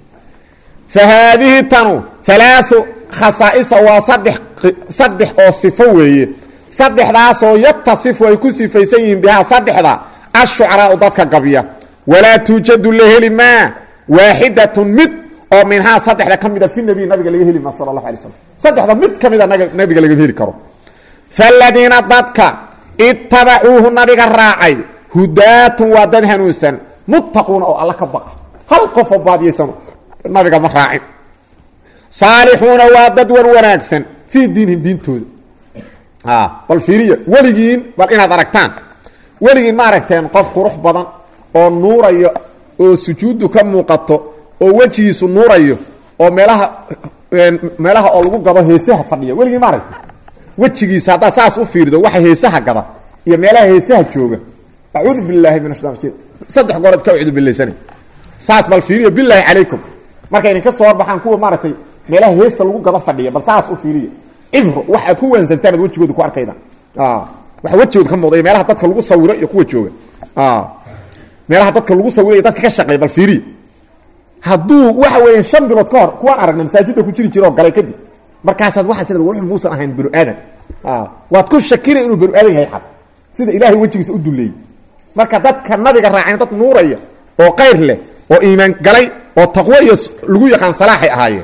fa haadihi tanu alaau khasaa'isa waa saddex saddex oo sifo weeye saddexdaasoo yatasifu ay ku sifaysan yihiin bihaa saddexda ashucaraau dadka gabya walaa tuujadu la heli maa waaxidatun mid oo minhaa saddexda ka mida fi nabiy nabiga laga heli maa sala allahu alay slam saddexda mid ka mida nabiga laga heli karo faladiina dadka itabacuuhu nabiga raacay hudaatun waa dad hanuunsan muttaquuna oo alla ka baqa hal qofoo baadiyaysan nabiga ma raacin saalixuuna waa dad wan wanaagsan fii diinihim diintooda bal fiiriya weligiin bal inaad aragtaan weligiin ma aragteen qof qurux badan oo nuurayo oo sujuuddu ka muuqato oo wejigiisu nuurayo oo meelaha meelaha oo lagu gado heesaha fadhiya weligiin ma aragteen wejigiisa haddaad saas u fiirido waxa heesaha gada iyo meelaha heesaha jooga acuudu bilaahi min ashaitan rajim saddex goorood ka acuudu bilaysana saas bal fiiriya bilaahi calaykum markay idinka soo horbaxaan kuwa maaragtay meelaha heesta lagu gado fadhiya bal saas u fiiriya cibro wax aad ku waansantaan ad wejigooda ku arkayda waxa wejigooda ka muuqda iyo meelaha dadka lagu sawiro iyo kuwa jooga meelaha dadka lagu sawiro iyo dadka ka shaqeeya bal fiiriya hadduu waxa weeyaan shan bilood ka hor kuwaan aragna masaajidda ku jiri jira oo galay kadib markaasaad waxaa sida wuxuu muusan ahayn banu aadan waad ku shakina inuu banu aadan yahay xad sida ilaahay wejigiisa u duleeyey marka dadka nabiga raaceen dad nuuraya oo kayr leh oo iimaan galay oo taqwo iyo lagu yaqaan salaaxay ahaayeen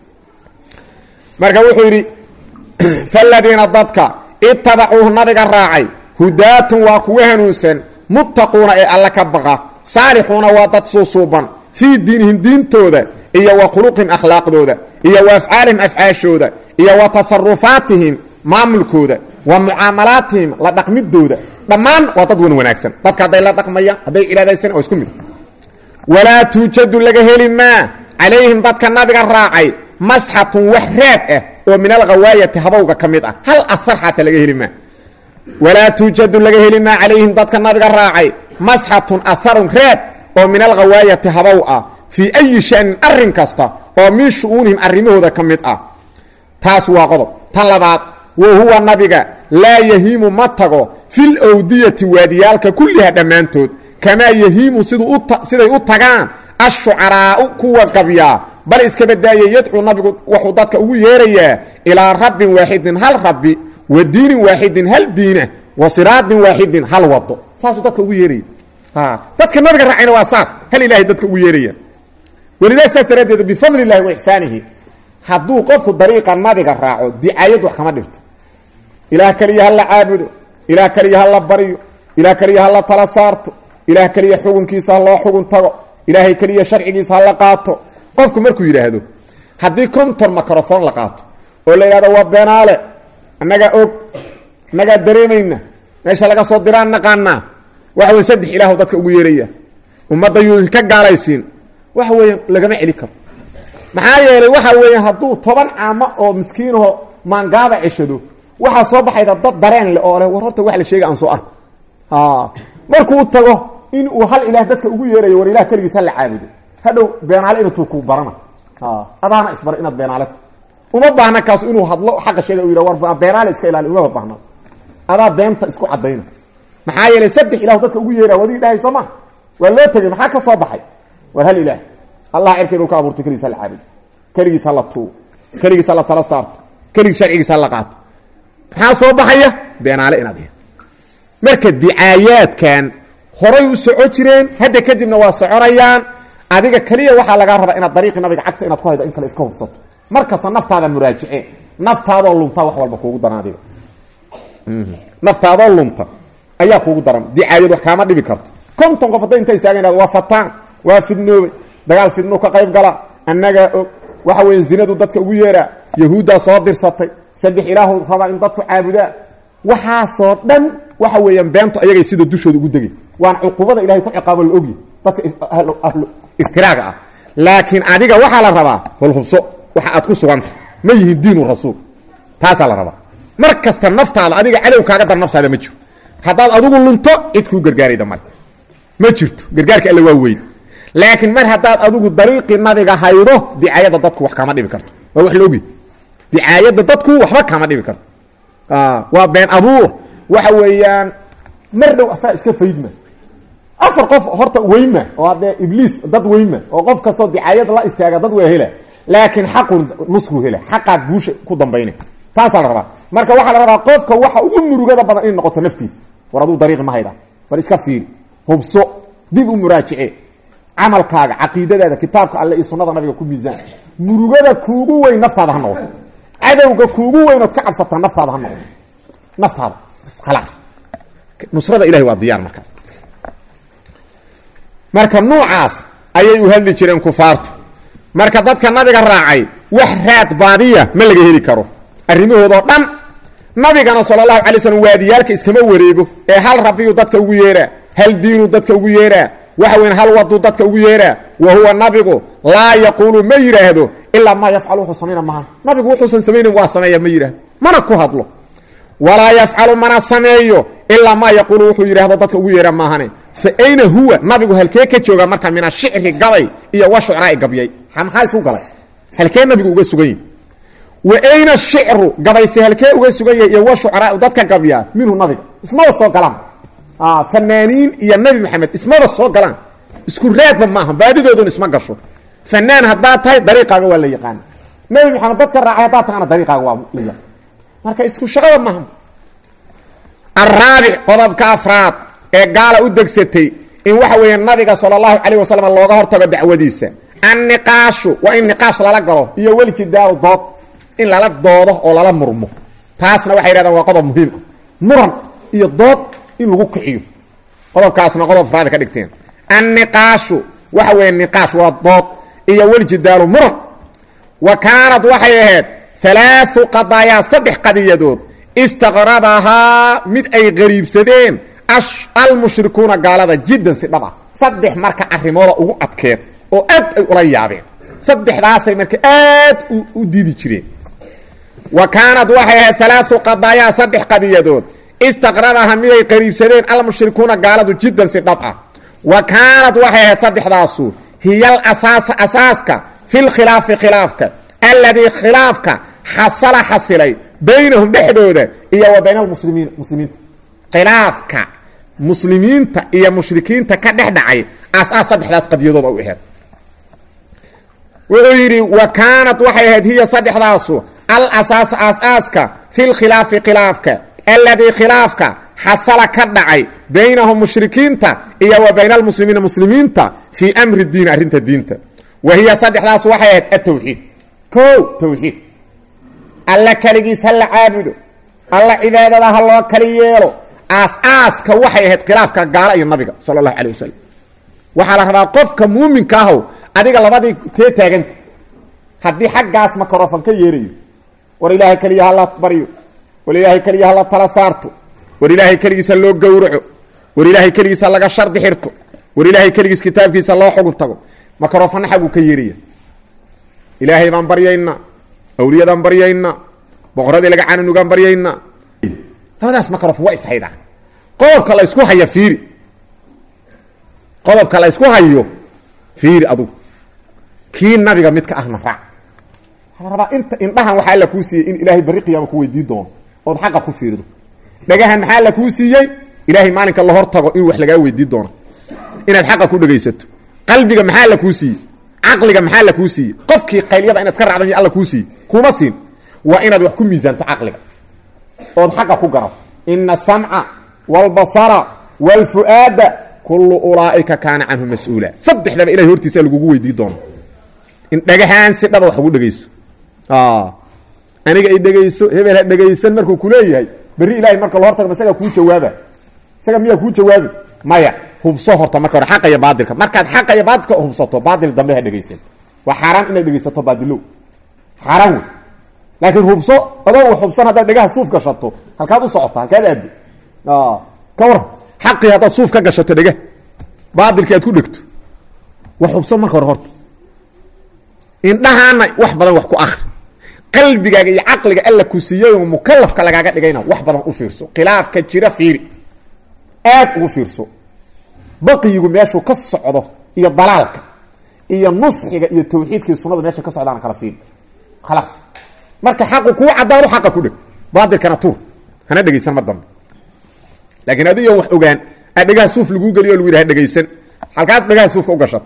marka wuxuu yidhi faladiina dadka itabacuuhu nabiga raacay hudaatun waa kuwa hanuunsan muttaquuna ee alla ka baqa saalixuuna waa dad suusuuban fii diinihim diintooda iyo wa khuluqihim akhlaaqdooda iyo wa afcaalihim afcaashooda iyo wa tasarufaatihim maamulkooda wa mucaamalaatihim la dhaqmidooda dhammaan waa dad wan wanaagsan dadka hadday la dhaqmayaan hadday cilaadaysan oo isku mid walaa tuujadu laga heli maa calayhim dadka nabiga raacay masxatun wax raad ah oo min alghawaayati habowga ka mid ah hal ahar xataa laga heli maa walaa tuujadu laga heli maa calayhim dadka nabiga raacay masxatun aharun raad oo min alghawaayati habow ah fii ayi shanin arrin kasta oo min shu'uunihim arrimahooda ka mid ah taas waa qodob tan labaad wa huwa nabiga laa yahiimu ma tago fil awdiyati waadiyaalka kulliha dhammaantood kamaa yahiimu siday u tagaan ashucaraa'u kuwa gabyaa bal iska badaaye yadcuu nabigu wuxuu dadka ugu yeerayaa ilaa rabbin waaxidin hal rabbi wa diinin waaxidin hal diina wa siraadin waaxidin hal wado saasuu dadka ugu yeeraya dadka nabiga raacayna waa saas hal ilaahay dadka ugu yeeraya welidaa saas daraaddeed bifadli illahi wa ixsaanihi hadduu qofku dariiqa nabiga raaco dicaayad wax kama dhibto ilaah keliya ha la caabudo ilaah keliya ha la baryo ilaah keliya ha la tala saarto ilaah keliya xukunkiisa ha loo xugun tago ilaahay keliya sharcigiisa ha la qaato qofku markuu yidhaahdo haddii konton microfon la qaato oo la yidhahdo waa beenaale annagaa og annagaa dareemayna meesha laga soo diraan naqaanaa waxa weye saddex ilaahu dadka ugu yeeraya ummadda yuu ka gaalaysiin waxa weeyaan lagama celi karo maxaa yeelay waxa weeyaan hadduu toban caamo oo miskiinaho maangaaba ceshado waxaa soo baxayda dad dareen leh oo leh war horta wax la sheega aan soo arko markuu tago in uu hal ilaah dadka ugu yeerayo war ilah keligiis ha la caabudo hadhow beenaale intuu ku barana adaana isbar inaad beenaaleta uma baahna kaasu inuu hadlo xaqa sheega u yidha war beenaale iska ilaali umaba baahna adaa beenta isku caddayna maxaa yeelay saddex ilahu dadka ugu yeeraa wadig dhahay soo ma waa loo tegey maxaa ka soo baxay war hal ilaah allah cirkeedu ka abuurtay keligiis ha la caabudo keligiis ha la tuugo keligiis ha la tala saarto keligiis sharcigiis ha la qaato maxaa soo baxaya beenaale inaad yahay marka dicaayaadkan horay u soco jireen hadda kadibna waa soconayaan adiga keliya waxaa lagaa rabaa inaad dariiqii nabiga cagta inaad ku haydo in kale iska hubsato mar kasta naftaada muraajice naftaadoo lunta wax walba kuugu daran adiga naftaadoo lunta ayaa kuugu daran dicaayad wax kaama dhibi karto konton qof hadday inta istaagan waa fataan waa fidnoobay dagaal fidno ka qayb gala annagaa og waxa weeye zinadu dadka ugu yeeraa yahuuddaa soo dirsatay saddex ilaahu rabaa in dadku caabudaa waxaasoo dhan waxa weeyaan beentu ayagay sida dushooda ugu degay waan cuqubada ilahay ku ciqaabo la ogyi dadka ahlu iftiraaga ah laakiin adiga waxaa la rabaa holhubso waxa aad ku suganta ma yihiin diinu rasuul taasaa la rabaa mar kasta naftaada adiga cadow kaaga dar naftaada ma jiro haddaad adigu lunto cid kuu gargaarayda male ma jirto gargaarka alle waa weyn laakiin mar haddaad adigu dariiqii nabiga haydo dicaayadda dadku wax kama dhibi karto waa wax la ogyi dicaayadda dadku waxba kama dhibi karto waa been abuur waxa weeyaan mar dhow asaa iska faydma afar qof horta weyma oo haddee ibliis dad weyma oo qof kastoo dicaayada la istaaga dad waa hela laakiin xaqu nusku hela xaqaad guusha ku dambayna taasaa la rabaa marka waxaa la rabaa qofka waxa ugu murugada badan inay noqoto naftiisa war aduu dariiqi ma hayda bal iska fiiri hubso dib u muraajice camalkaaga caqiidadaada kitaabka alle iyo sunnada nabiga ku miisaan murugada kuugu weyn naftaada ha noqoto cadowga kuugu weynood ka cabsataa naftaada ha noqoto naftaada khalaas nusrada ilahi waa diyaar markaas marka nuucaas ayay u hadli jireen kufaartu marka dadka nabiga raacay wax raad baadiya ma laga heli karo arrimahoodoo dhan nabigana sala allahu alay slam waadiyaalka iskama wareego ee hal rabbiyuu dadka ugu yeeraa hal diinuu dadka ugu yeeraa waxa weyn hal waduu dadka ugu yeeraa wa huwa nabigu laa yaquulu ma yidhaahdo ilaa maa yafcalu wuxuu samayna maaha nabigu wuxuusan samaynin waa sameeya ma yidhaahdo mana ku hadlo walaa yafcalu mana sameeyo ilaa maa yaquulu wuxuu yidhaahdo dadka ugu yeeraa maahane fa ayna huwa nabigu halkee ka jooga marka min ashicri gabay iyo wa shucraai gabyay maxaa isku galay halkee nabigu uga sugan yahi wa ayna shicru gabayse halkee uga sugan yahay iyo wa shucraau dadka gabyaa minhu nabiga ismaba soo galaan fanaaniin iyo nabi maxamed ismaba soo galaan isku raadba maaha baadidoodun isma gasho fanaan haddaad tahay dariiqaaga waa la yaqaana nabi maxamed dadka raacay haddaad tahana dariiqaaga waa la yaqaan marka isku shaqada maaha araabic qodobka afraad ee gaala u degsatay in waxa weeye nabiga sala allahu calayh wasalam looga hortago dacwadiisa anniqaashu waa in niqaash lala galo iyo weljidaalu dood in lala doodo oo lala murmo taasna waxay yidhahdaan waa qodob muhiim ah muran iyo dood in lagu kiciyo qodobkaasna qodob afraad ka dhigteen anniqaashu waxa weeye niqaash waa dood iyo weljidaalu muran wa kaanad waxay ahayd alaau qadaayaa saddex qadiyadood istaqradahaa mid ay qariibsadeen almushrikuuna gaalada jiddan si dhab ah saddex marka arrimooda ugu adkeed oo aad ay ula yaabeen saddexdaasay marka aad u diidi jireen wa kaanad waxay ahayd alaau qadaayaa saddex qadiyadood istaqraraha miday qariibsadeen almushrikuuna gaaladu jiddan si dhab ah wa kaanad waxay ahayd saddexdaasu hiyal asaasa asaaska fi lkhilaafi khilaafka alladii khilaafka xasala xasilay baynahum dhexdooda iyo wa bayna almuslimiin muslimiinta khilaafka muslimiinta iyo mushrikiinta ka dhex dhacay asaas saddexdaas qadiyadood u ahayd wuxuu yidhi wa kaanad waxay ahayd hiya saddexdaasu al asaasa aasaaska fi lkhilaafi khilaafka alladii khilaafka xasala ka dhacay baynahum mushrikiinta iyo wa bayna almuslimiina muslimiinta fii amri diin arrinta diinta wa hiya saddexdaas waxay ahayd atawxiid ko tawxiid alla keligiis ha la caabudo alla cibaadada ha loo kali yeelo aas-aaska waxay ahayd khilaafka gaalo iyo nabiga sala allahu calayh wasalam waxaa la rabaa qofka muuminka ahow adiga labadii tee taaganta haddii xaggaas makrofon ka yeerayo war ilaahay keliya ha la baryo war ilaahay keliya ha la tala saarto war ilaahay keligiisa loo gowraco war ilaahay keligiisa laga shardi xirto war ilaahay keligiis kitaabkiisa loo xugun tago makrofonna xaguu ka yeeraya ilaahay baan baryaynaa awliyadaan baryaynaa boqoradii laga cananugaan baryaynaa labadaas makrofon waa ishaydaa qodobka la ysku haya fiiri qodobka la ysku hayo fiiri adugu kii nabiga midka ahna raac waxaa la rabaa inta indhahan waxaa alla kuu siiyey in ilaahay barri qiyaama ku weydiin doono ood xaqa ku fiirido dhagahan maxaa alla kuu siiyey ilaahay maalinka la hor tago in wax lagaa weydiin doono inaad xaqa ku dhegaysato qalbiga maxaa alla kuu siiyey caqliga maxaa alla kuu siiyey qofkii qaylyada inaad iska raacdan alla kuu siiyey kuma siin waa inaad wax ku miisaanto caqliga ood xaqa ku garato ina asamca wاlbasara wاlfu'aada kullu ulaa'ika kaana canhu mas-uula saddexdaba ilahay hortiisa lagugu weydiin doono in dhagahaan si dhaba wax ugu dhegayso aniga ay dhegayso hebel ha dhegaysan markuu kuleeyahay berri ilahay marka la hortago isagaa kuu jawaaba isaga miyaa kuu jawaabi maya hubso horta marka hore xaqa iyo baadilka markaad xaqa iyo baadilka hubsato baadil dambe ha dhegaysan waa xaaraan inaad dhegaysato baadilow xaaraan wey laakiin hubso adoo hubsan haddaad dhegaha suuf gashato halkaad u socota halkaad aado ka waran xaqii haddaad suuf ka gashato dhegah baadilkii aad ku dhegto wax hubso marka hore horta indhahaana wax badan wax ku akri qalbigaaga iyo caqliga alla ku siiyeyoo mukalafka lagaaga dhigayna wax badan u fiirso khilaafka jira fiiri aad ugu fiirso baqiyigu meeshuu ka socdo iyo dalaalka iyo nusxiga iyo tawxiidkii sunada meesha ka socdaana kala fiiri khalaas marka xaqu kuu caddaado xaqa ku dheg baadilkana tuur hana dhegaysan mar dambe laakiin adigoon wax ogaan aa dhegaha suuf laguu geliyo o lagu yidhaha dhegaysan halkaad dhegaha suufka u gashat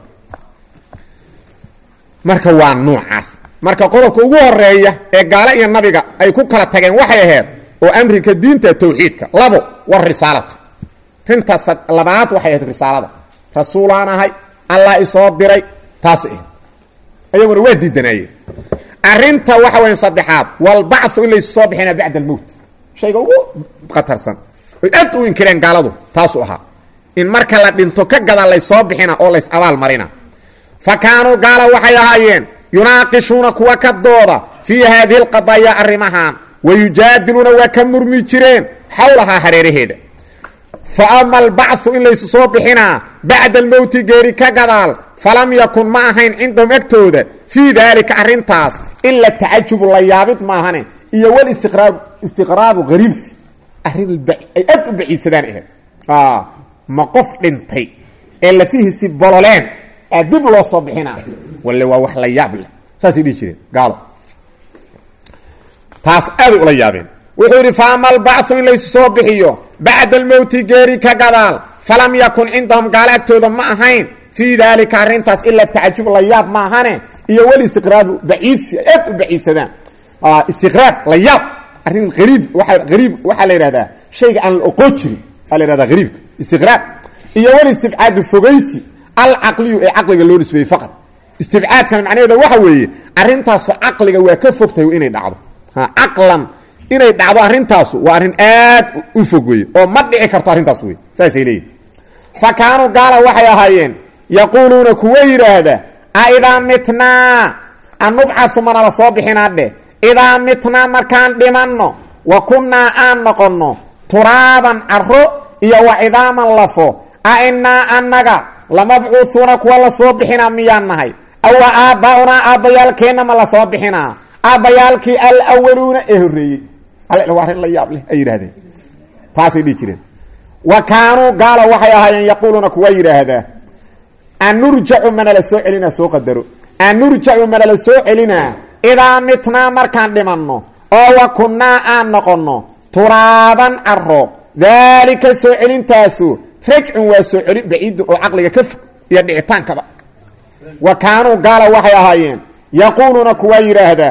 marka waa nuucaas marka qodobka ugu horeeya ee gaalo iyo nabiga ay ku kala tageen waxay ahayd oo amrika diinta tawxiidka labo war risaalatu rintaas labaad waxay ahayd risaalada rasuulaan ahay allah isoo diray taas ahayd ayaguna waa diidanaayeen arinta waxa weya saddexaad walbacthu in laysu soo bixina bacda almowt shayga ugu khatarsan oy aad u inkireen gaaladu taasuu ahaa in marka la dhinto ka gada laysoo bixina oo lays abaal marina fa kaanuu gaala waxay ahaayeen yunaaqishuuna kuwa ka dooda fii haadihi alqadaaya arrimahan wa yujaadiluuna waa ka murmi jireen xawlahaa hareeraheeda fa ama albacthu in laysu soo bixinaa bacda almowti geeri ka gadaal falam yakun ma ahayn cindahum agtooda fii daalika arrintaas ila tacajubu la yaabid maahane iyo walistiqraab istiqraabu hariibsi arrin ay aad u baciidsadaan ahayd ma qof dhintay ee lafihiisi bololeen aa dib loo soo bixinaa walle waa wax la yaab leh saasay dhihi jireen gaalo taas aaday ula yaabeen wuxuu yidhi fa ama albacthu in laysu soo bixiyo bacda almowti geeri ka gadaal falam yakun cindahum gaalo agtooda ma ahayn fii daalika arrintaas ila tacajub la yaab ma ahane iyo walistiqraabu baciidsi ay aad u baciidsadaan istiqraab la yaab arrin ariib waa ariib waxaa la yidhahdaa shayga aan la oqoo jirin aa la yhahdaa hariibka istiqraab iyo walistibcaadu fogaysi alcaqliyu ee caqliga loo nisbeeyey faqad istibcaadkan macnaheeda waxa weeye arrintaasu caqliga waa ka fogtahay inay dhacdo caqlan inay dhacdo arrintaasu waa arrin aad u fog weye oo ma dhici karto arrintaas wey saasay leeyihin fa kaanuu gaala waxay ahaayeen yaquuluuna kuwa yidhaahda a idaa mitnaa an nubcau mana la soo bixinaa dheh idaa mitnaa markaan dhimanno wa kunnaa aan noqonno turaaban caro iyo wa cidaaman lafo a inaa annaga lamabcuuhuuna kuwa la soo bixinaa miyaan nahay awa aabbaunaa aabbayaalkeenna ma la soo bixinaa aabbayaalkii alawaluuna ee horreeyey alle waa arrin la yaab leh ay yidhahdeen taasay dhihi jireen wa kaanuu gaala waxay ahaayeen yaquuluuna kuwa yidhaahdaa anurjacu manala soo celinaa soo qadaro anurjacu manala soo celinaa idaa mitnaa markaan dhimanno oo wa kunnaa aan noqonno turaaban caro daalika soo celintaasu rajcun waa soo celin baciidun oo caqliga ka fog iyo dhicitaankaba wa kaanuu gaala waxay ahaayeen yaquuluuna kuwa yidhaahdaa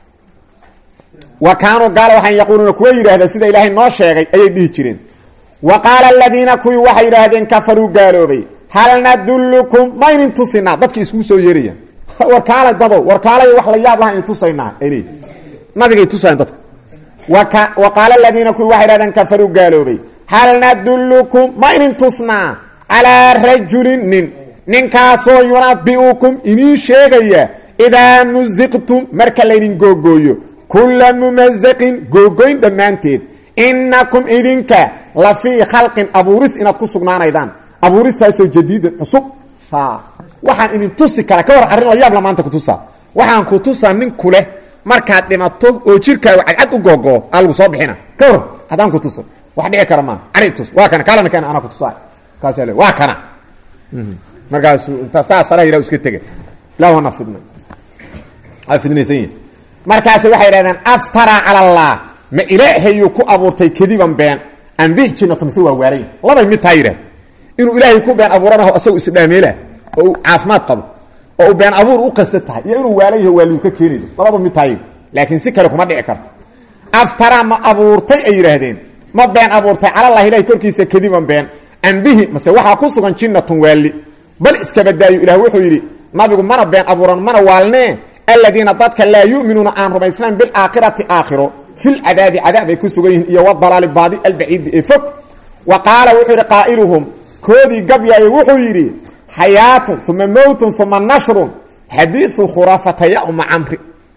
wa kaanuu gaala waxay yaquuluuna kuwa yidhaahdaa sida ilaahay noo sheegay ayay dhihi jireen wa qaala aladiina kuwii waxay yidhaahdeen kafaruu gaaloobay hal nadullukum ma ynin tusinaa dadkii iskugu soo yeerayaan warkaala dadow warkaalay wax la yaab laha in tusaynaa ay leeyihin nabigay tusayan dadka wa qaala aladiina kuwii waxay yidhahdeen kafaruu gaaloobay hal nadullukum ma ynin tusnaa calaa rajulin nin ninkaasoo yunabi'ukum iniin sheegaya idaa musiqtum marka laydin googooyo kulla mumazaqin googoyn dhammaanteed innakum idinka la fii khalqin abuuris inaad ku sugnaanaydaan abuuristaasoo jadiidin cusub waxaan idin tusi kara ka war arrin la yaab la maanta kutusaa waxaan ku tusaa nin ku leh markaad dhimato oo jirkaagu cadcad u googoo aa lagu soo bixina ka war haddaan ku tuso wax dhici kara maa cari tus waa kana kaalana keena anaa kutusaa kaasa le waa kana markaasuu inta saas faraha yidhah iska tega ilah wana fidna waa fidnaysan yihin markaasi waxay yidhahdeen aftaraa cala allah ma ilaahayuu ku abuurtay kadiban been ambih jinnato mise waa waalayn labay mid taa yidhahda inuu ilaahay ku been abuuranaho asagu isdhaameela oo uu caafimaad qabo oo uu been abuur u qasta tahay iyo inuu waalan yaho waaliyu ka keenaydo labadu mid tahay laakiin si kale kuma dhici karto aftaraa ma abuurtay ay yidhaahdeen ma been abuurtay calallahi ilahay korkiisa kadiban been ambihi mase waxaa ku sugan jinnatun waali bal iskabadaayo ilah wuxuu yidhi nabigu mana been abuuran mana waalnee aladiina dadka laa yu'minuuna aan rumaysnayn bilaakhirati aakhiro filcadaabi cadaab ay ku sugan yihiin iyo wadalaali baadi albaciidi ee fog wa qaala wuxuu yidhi qaa'iluhum koodii gabyaayo wuxuu yidhi xayaatun uma mowtun uma nashrun xadiiu khuraafata ya uma camri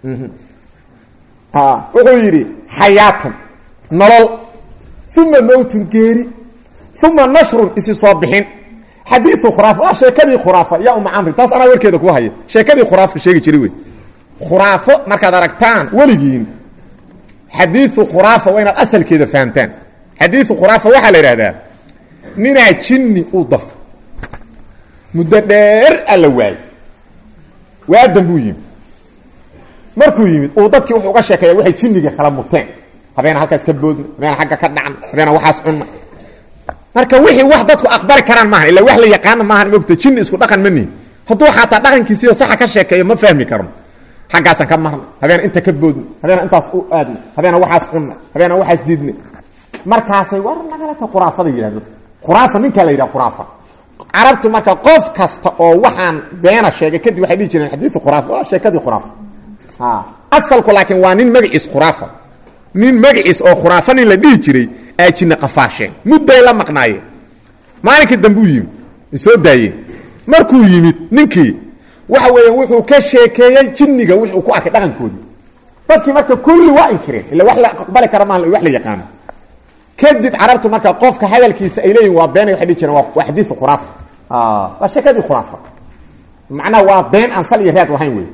wuxuu yidhi xayaatun nolol uma mowtun geeri uma nashrun isi soo bixin xadiiu khuraafa waa sheekadii khuraafa ya uma camri taas anaa warkeeda ku haya sheekadii khuraafa sheegi jiray wey khuraafo markaad aragtaan weligiin xadiiu khuraafa waa inaad asalkeeda fahamtaan xadiiu khuraafa waxaa la yidhahdaa ninaa jinni u dafa muddo dheer alla waayey waadan buu yimid markuu yimid uu dadkii wuxuu uga sheekeeya waxay jinniga kala muteen habeena halkaas ka boodna habeena agga ka dhacna habeena waxaas cunna marka wixii wax dadku aqbali karaan maaha illa wax la yaqaana maahan mogta jinni isku dhaqan ma nihin hadduu xataa dhaqankiisiiyo saxa ka sheekeeyo ma fahmi karno xaggaasaan ka marna habeena inta ka boodna habeena intaas u aadna habeena waxaas cunna habeena waxaas diidna markaasay war nagalata khuraafada yidhahda khuraafa ninkaa la yidhaha khuraafa carabtu marka qof kasta oo waxaan beena sheegay kadib waxay dhihi jireen xadiiu khuraafa waa sheekadii khuraafa asalku laakiin waa nin magaciis khuraafa nin magaciis oo khuraafa nin la dhihi jiray aa jinne qafaasheen mudday la maqnaayeen maalinkii dambe u yimid soo daayeen markuu yimid ninkii waxa weeya wuxuu ka sheekeeyey jinniga wixuu ku arkay dhaqankoodii dadkii marka kulli waa inkireen illa wax la aqbali kara maaha wax la yaqaano kadib carabtu marka qofka hadalkiisa ay leeyihin waa been waxay dhihi jireen waa xadiiu khuraafa waa sheekadii khuraafa macnaha waa been aan sal iyo raad lahayn wey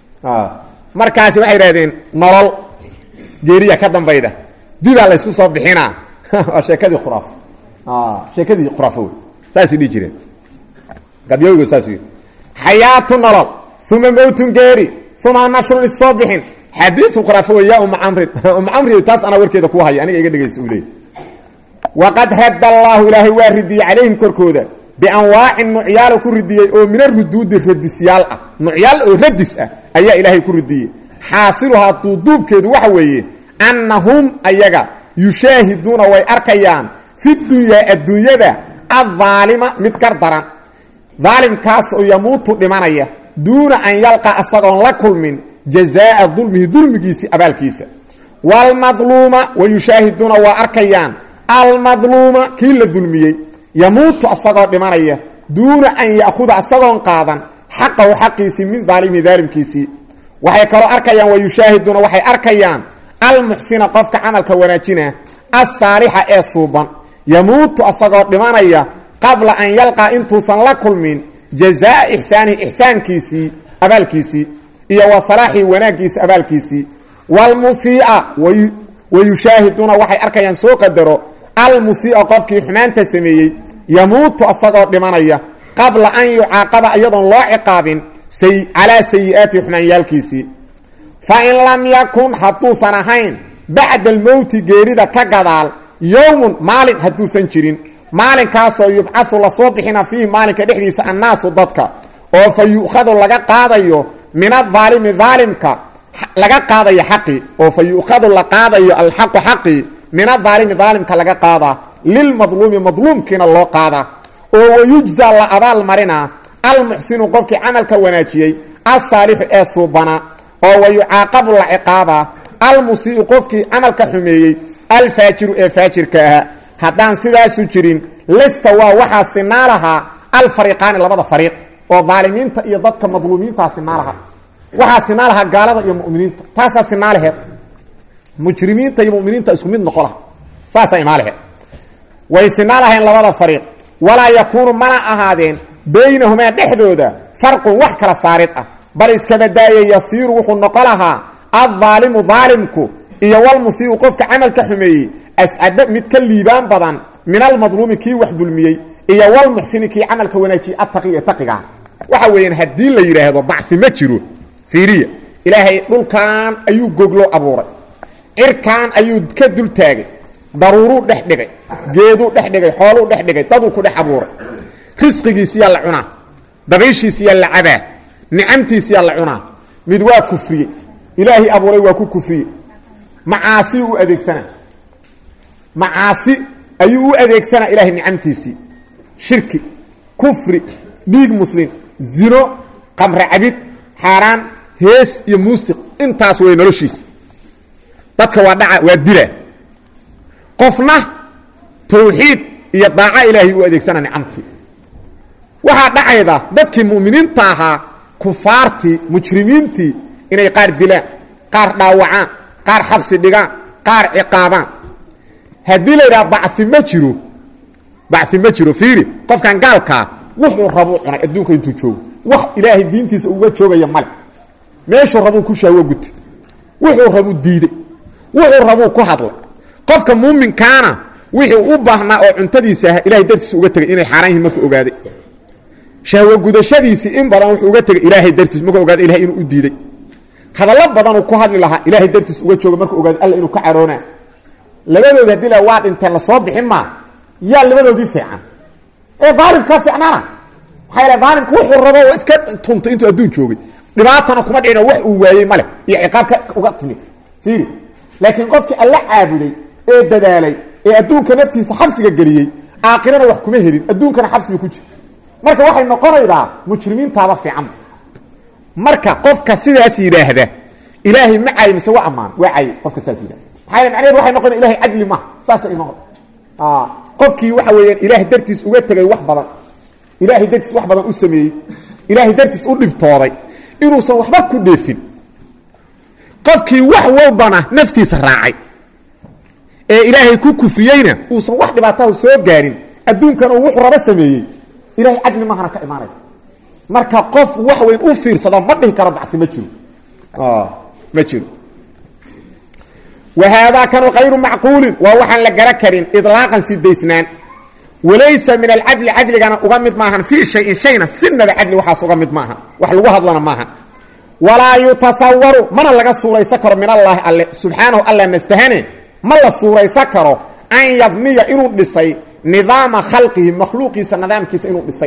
markaasi waxay idhahdeen nolol geeriya ka dambayda dibaa laysku soo bixinaa waa sheekadii khuraafa sheekadii khuraafa wey saasay dhihi jireen gabyowga saas yidhi xayaatu nolol uma mowtun geeri uma nashrun issoo bixin xadiiu khuraafa wey ya uma camrin uma camri taas anaa warkeeda ku haya aniga iga dhegaysta uu leey waqad radda allaahu ilaahay waa ridiyey calayhim korkooda bianwaacin nucyaalo ku ridiyey oo mina ruduudi radisyaal ah nucyaal oo radis ah ayaa ilaahay ku ridiyey xaasiluhaa duuduubkeedu waxa weeye annahum ayaga yushaahiduuna way arkayaan fi dunyaa adduunyada addaalima mid gar daran daalimkaas oo yamuutu dhimanaya duuna an yalqa asagoon la kulmin jazaa'a dulmihi dulmigiisii abaalkiisa waalmadluuma wa yushaahiduuna waa arkayaan almadluuma kii la dulmiyey yamuutu asagoo dhimanaya duuna an ya'khuda asagoon qaadan xaqahu xaqiisii min daalimihi daalimkiisii waxay kaloo arkayaan wa yushaahiduuna waxay arkayaan almuxsina qofka camalka wanaajina alsaalixa ee suuban yamuutu asagoo dhimanaya qabla an yalqaa intuusan la kulmin jazaa'a ixsaanihi ixsaankiisii abaalkiisii iyo wa salaaxii wanaaggiisa abaalkiisii waalmusii'a wayushaahiduuna waxay arkayaan soo qadaro almusii'a qofkii xumaanta sameeyey yamuutu asagoo dhimanaya qabla an yucaaqaba iyadoon loo ciqaabin calaa sayi'aati xumaanyaalkiisii fa in lam yakun hadduusan ahayn bacda almowti geerida ka gadaal yowmun maalin hadduusan jirin maalinkaasoo yubcadu lasoo bixina fiihi maalinka dhexdiisa annaasu dadka oo fa yu'khadu laga qaadayo min adaalimi daalimka laga qaadayo xaqii oo fa yu'khadu la qaadayo alxaqu xaqii min adaalimi daalimka laga qaadaa lilmadluumi madluumkiina loo qaadaa oo wayujza la abaal marinaa almuxsinu qofkii camalka wanaajiyey alsaalixu ee suubanaa oo wayucaaqabu la ciqaabaa almusii'u qofkii camalka xumeeyey alfaajiru ee faajirka ahaa haddaan sidaasu jirin lista waa waxaa sinaa lahaa alfariiqaani labada fariiq oo daalimiinta iyo dadka madluumiintaa sinaa lahaa waxaa sinaa lahaa gaalada iyo muminiinta taasaa sinaa laheed mujrimiinta iyo muminiinta isku mid noqo laha saasaa imaa laheed way sinaa lahayn labada fariiq walaa yakuunu mana ahaadeen baynahumaa dhexdooda farqun wax kala saarid ah bal iskabadaaya yasiiru wuxuu noqo lahaa addaalimu daalimku iyo walmusiibu qofka camalka xumeeyey ascada mid ka liibaan badan min almadluumi kii wax dulmiyey iyo walmuxsini kii camalka wanaajiyey attaqi ee taqigaa waxa weeyaan haddii la yidhaahdo bacfi ma jiro fiiriya ilaahay dhulkan ayuu goglo abuuray cirkan ayuu ka dul taagay daruuruu dhex dhigay geeduu dhex dhigay xooluu dhex dhigay daduu ku dhex abuuray risqigiisiyaa la cunaa dabayshiisiyaa la cabaa nicamtiisiyaa la cunaa mid waa kufriyey ilaahay abuuray waa ku kufriyey macaasi u adeegsanaa macaasi ayuu u adeegsanaa ilaahay nicamtiisii shirki kufri dhiig muslim zino qamre cabid xaaraan hees iyo muusiq intaas way noloshiisa dadka waa dhaca waa dila qofna tawxiid iyo daaca ilaahay u adeegsana nicamtii waxaa dhacayda dadkii mu'miniinta ahaa kufaartii mujrimiintii inay qaar dilaan qaar dhaawacaan qaar xabsi dhigaan qaar ciqaabaan haddii la yidhaha bacfi ma jiro bacfi ma jiro fiiri qofkan gaalkaa wuxuu rabuu cunay adduunka intuu joogo wax ilaahay diintiisa uga joogaya male meeshuu rabuu ku shahwo gutay wuxuu rabuu diiday wuxuu rabuu ku hadlay qofka muuminkaana wixii u baahnaa oo cuntadiisa ah ilahay dartiisa uga tegay inay xaaraan yihin markuu ogaaday shahwo gudashadiisii in badan wuxuu uga tegay ilaahay dartiis markuu ogaaday ilahay inuu u diiday hadallo badanuu ku hadli lahaa ilaahay dartiis uga jooga markuu ogaaday alla inuu ka caroonaa labadoodi haddii la waa dhinteen lasoo bixin maa yaa labadoodii fiican ee daalimkaa fiicnaana maxaa yaele daalimku wuxuu rabo oo iska tuntay intuu adduun joogay dhibaatana kuma dhicino wax uu waayey male iyo ciqaabka uga timid fiiri laakiin qofkii alla caabuday ee dadaalay ee adduunka naftiisa xabsiga geliyey aakhirana wax kuma helin adduunkana xabsiga ku jira marka waxay noqonaydaa mujrimiintaaba fiican marka qofka sidaas yidhaahda ilaahay ma cay mise waa ammaan waa cay qofka sidaas yidhahda maxaa yele macnaheed waxay noqonaya ilahay cadli maaha saasa ima qofkii waxa weeyaan ilaahay dartiis uga tegay wax badan ilaahay dartiis wax badan u sameeyey ilaahay dartiis u dhibtooday inuusan waxba ku dheefin qofkii wax walbana naftiisa raacay ee ilaahay ku kufriyeyna uusan wax dhibaataha soo gaarin adduunkan uu wuxuu raba sameeyey ilahay cadli mahana ka imaanaya marka qof wax weyn u fiirsada ma dhihi karo bacsi ma jiro ma jiro wahaadaa kanu kayru macquulin waa waxaan la gara karin ilaaqan si daysnaan walaysa min alcadli cadligana uga mid maahan fii shayin shayna sinaba cadli waxaas uga mid maaha wax lagu hadlana maaha walaa yutasawaru mana laga suuraysan karo min allaahi alle subxaanahu alla nastahane ma la suuraysan karo an yabniya inuu dhisay nidaama khalqihi makhluuqiisa nidaamkiisa inuu dhisay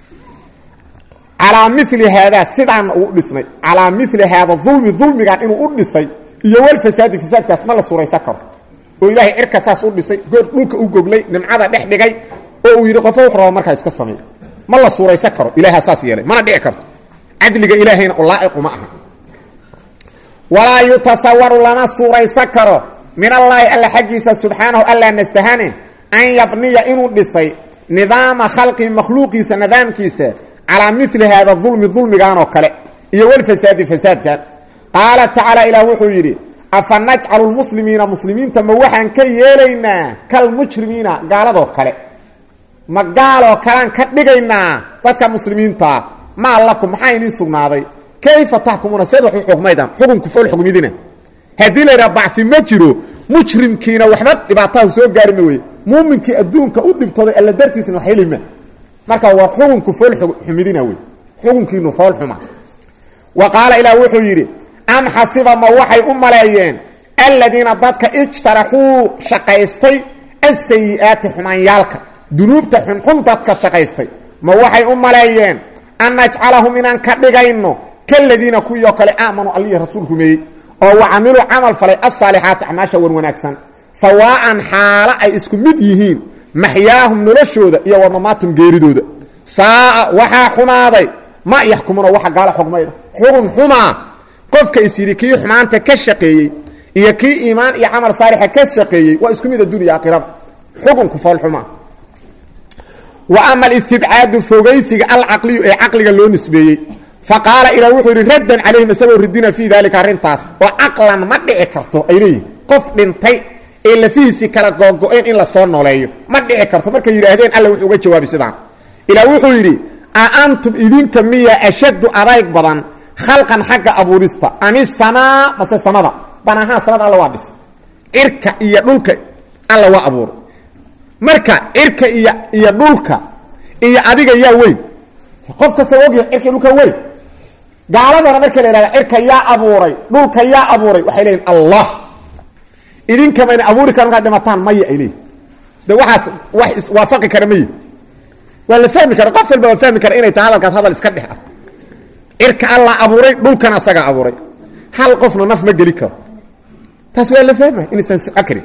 calaa mili haadaa sidaana uu dhisnay calaa mili haada dulmi dulmigan inuu u dhisay iyo walfasaadi fasaadkaas ma la suuraysan karo oo ilaahay cirka saas u dhisay goor dhulka u goglay nimcada dhex dhigay oo uu yidhi qofo wuxu raba markaa iska sameey ma la suuraysan karo ilaaha saas yeelay mana dhici karto cadliga ilaahayna ulaa'iqu ma aha walaa yutasawaru lama suuraysan karo min allaahi alla xaggiisa subxaanahu allaa nastahane an yabniya inuu dhisay nidaama khalqi makhluuqiisa nidaamkiisa calaa mili haada dulmi dulmigan oo kale iyo walfasaadi fasaadkan qaala tacaala ilaah wuxuu yidhi afa najcalu lmuslimiina muslimiinta ma waxaan ka yeelaynaa kalmujrimiina gaaladoo kale ma gaaloo kalean ka dhigaynaa dadka muslimiintaa maa lakum maxaa idiin sugnaaday kayfa taxkumuuna seed wax u xukmaydaan xukunku fool xukmidina haddii la yidhaha bacfi ma jiro mujrimkiina waxba dhibaataha soo gaari ma weye muuminkii adduunka u dhibtooday alla dartiisna wax helima marka waa xukunku fool xumidina wey xukunkiinu fool xuma wa qaala ilaah wuxuu yidhi am xasiba ma waxay u maleeyeen aladiina dadka ijtaraxuu shaqaystay asayi'aati xumaanyaalka dunuubta xunxun dadka shaqaystay ma waxay u maleeyeen an najcalahum inaan ka dhigayno kaladiina kuwii oo kale aamanuu allihi rasuul rumeeyey oo wa camiluu camal falay asaalixaati acmaasha wan wanaagsan sawaa'an xaalo ay isku mid yihiin maxyaahum noloshooda iyo wadamaatum geeridooda saa'a waxaa xumaaday ma yaxkumuna waxa gaala xugmayda xugun xumaa qofka is yidhi kii xumaanta ka shaqeeyey iyo kii iimaan iyo camal saalixa ka shaqeeyey waa isku mid addunya aakhirada xukunku foolxumaa wa ama alistibcaadu fogaysiga alcaqliyu ee caqliga loo nisbeeyey fa qaala ilah wuxuu yidhi raddan calayhim isagoo ridina fii daalika arrintaas oo caqlan ma dhici karto ay leeyihin qof dhintay ee lafihiisii kala googo-een in la soo nooleeyo ma dhici karto markay yidhaahdeen alla wuxuu uga jawaabi sidaan ilaah wuxuu yidhi a antum idinka miya ashaddu adayg badan khalqan xagga abuurista ami samaa mase samada banahaan samada alla waa dhis cirka iyo dhulka alla waa abuuray marka cirka iyo iyo dhulka iyo adiga yaa weyn qof kasta ogyahay cirka iyo dhulka weyn gaaladana marka la yihahda cirka yaa abuuray dhulka yaa abuuray waxay leeyihin allah idinkamayna abuuri kara markaad dhimataan maya ay leeyihin de waxaas wax iswaafaqi kara mayi waa la fahmi kara qof walba waa fahmi kara inay tahay hadalkaas hadal iska dhex ah cirka allah abuuray dhulkana asagaa abuuray hal qofna naf ma geli karo taas waa la fahmay inaysan soco karin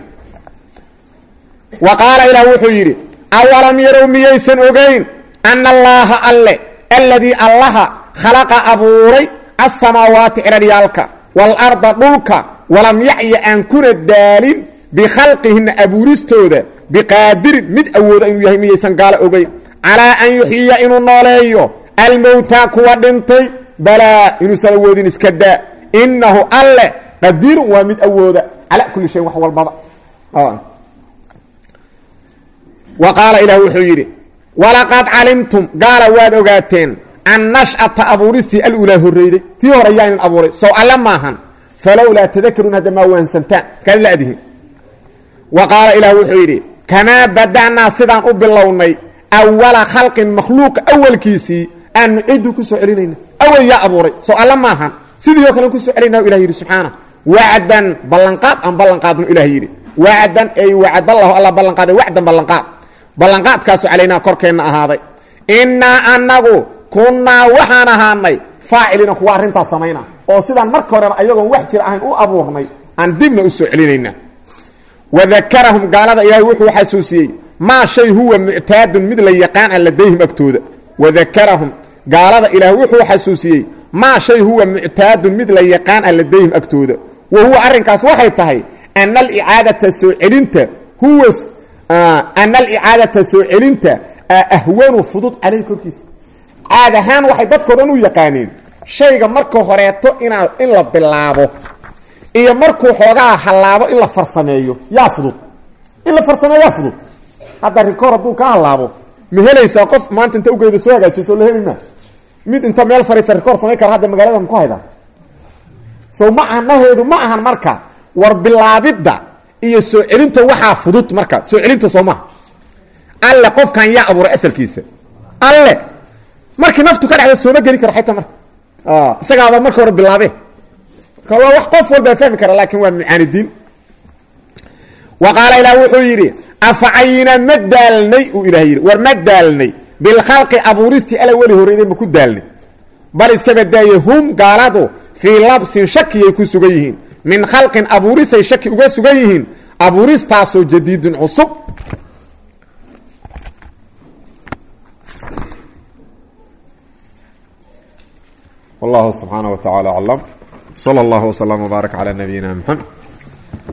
wa qaala ilaah wuxuu yidhi awalam yarow miyaysan ogayn ana allaaha alle alladii allaha khalaqa abuuray asamaawaati ciraryaalka waalarda dhulka walam yacya aan kuna daalin bikhalqihinna abuuristooda biqaadirin mid awooda inuu yahay miyaysan gaalo ogayn calaa an yuxyiya inuu nooleeyo almowtaa kuwa dhintay balaa inuusan awoodin iska daa innahu alle qadiirun waa mid awooda calaa kulli shayin wax walbaba wa qaala ilaah wuxuu yidhi walaqad calimtum gaala waad ogaateen an nash'ata abuuristii alulaa horreyday tii hore yaanin abuuray sow alle maahan falowlaa tadakaruun hadda maa waansantaan kaan la adihin wa qaala ilaah wuxuu yidhi kamaa bada'naa sidaan u bilownay awala khalqin makhluuqa awalkiisii aan nucidu ku soo celinayna awal yaa abuuray sow alle maahan sidii oo kale ku soo celinaa ilah yidhi subxaana wacdan ballanqaad aan ballanqaadnu ilah yidhi wacdan ay wacdallahu alla ballanqaaday wacdan ballanqaad ballanqaadkaasu calaynaa korkeenna ahaaday innaa annagu kunnaa waxaan ahaanay faacilina kuwa arrintaas samayna oo sidaan marka horeba ayagoon wax jir ahayn u abuurnay aan dibna u soo celinayna wadakarahum gaalada ilaahay wuxuu xasuusiyey maa shay huwa muctaadun mid la yaqaan an ladayhim agtooda wadakarahum gaalada ilaah wuxuu xasuusiyey maa shay huwa muctaadun mid la yaqaan an ladayhim agtooda wa huwa arrinkaas waxay tahay ana alicaadata soo celinta huwa ana alicaadata soo celinta ahwanu fudud caleyh korkiisa caad ahaan waxay dadkao dhan u yaqaaneen shayga marka horeeto inaa in la bilaabo iyo markuu xoogaa hallaabo in la farsameeyo yaa fudud in la farsameeyo yaa fudud hadda rikoor hadduu ka hallaabo ma helaysaa qof maanta inta ugeeda soo hagaajiso la heli maa mid inta meel fariisa rikoor samayn kara hadda magaalada maku haydaa sow macanaheedu ma ahan marka war bilaabidda iyo soo celinta waxaa fudud marka soo celinta soo maha alle qofkan yaa abuuray asalkiisa alle markii naftu ka dhexda sooma geli karo xayta marka isagaaba marka hore bilaabe marka waa wax qof walbaa fahmi kara laakiin waa mucaanidiin wa qaala ilaah wuxuu yidhi afacayina ma daalnay uu ilaah yidhi war ma daalnay bilkhalqi abuuristii ala weli horeyday ma ku daalnay bal iska badaaye hum gaaladu fii labsin shakiyay ku sugan yihiin min khalqin abuurisay shaki uga sugan yihiin abuuristaasoo jadiidun cusub wallahu subxaanaه wa taعalى aclam slى اllah وslm وbaarak عlى nabiyina mxamed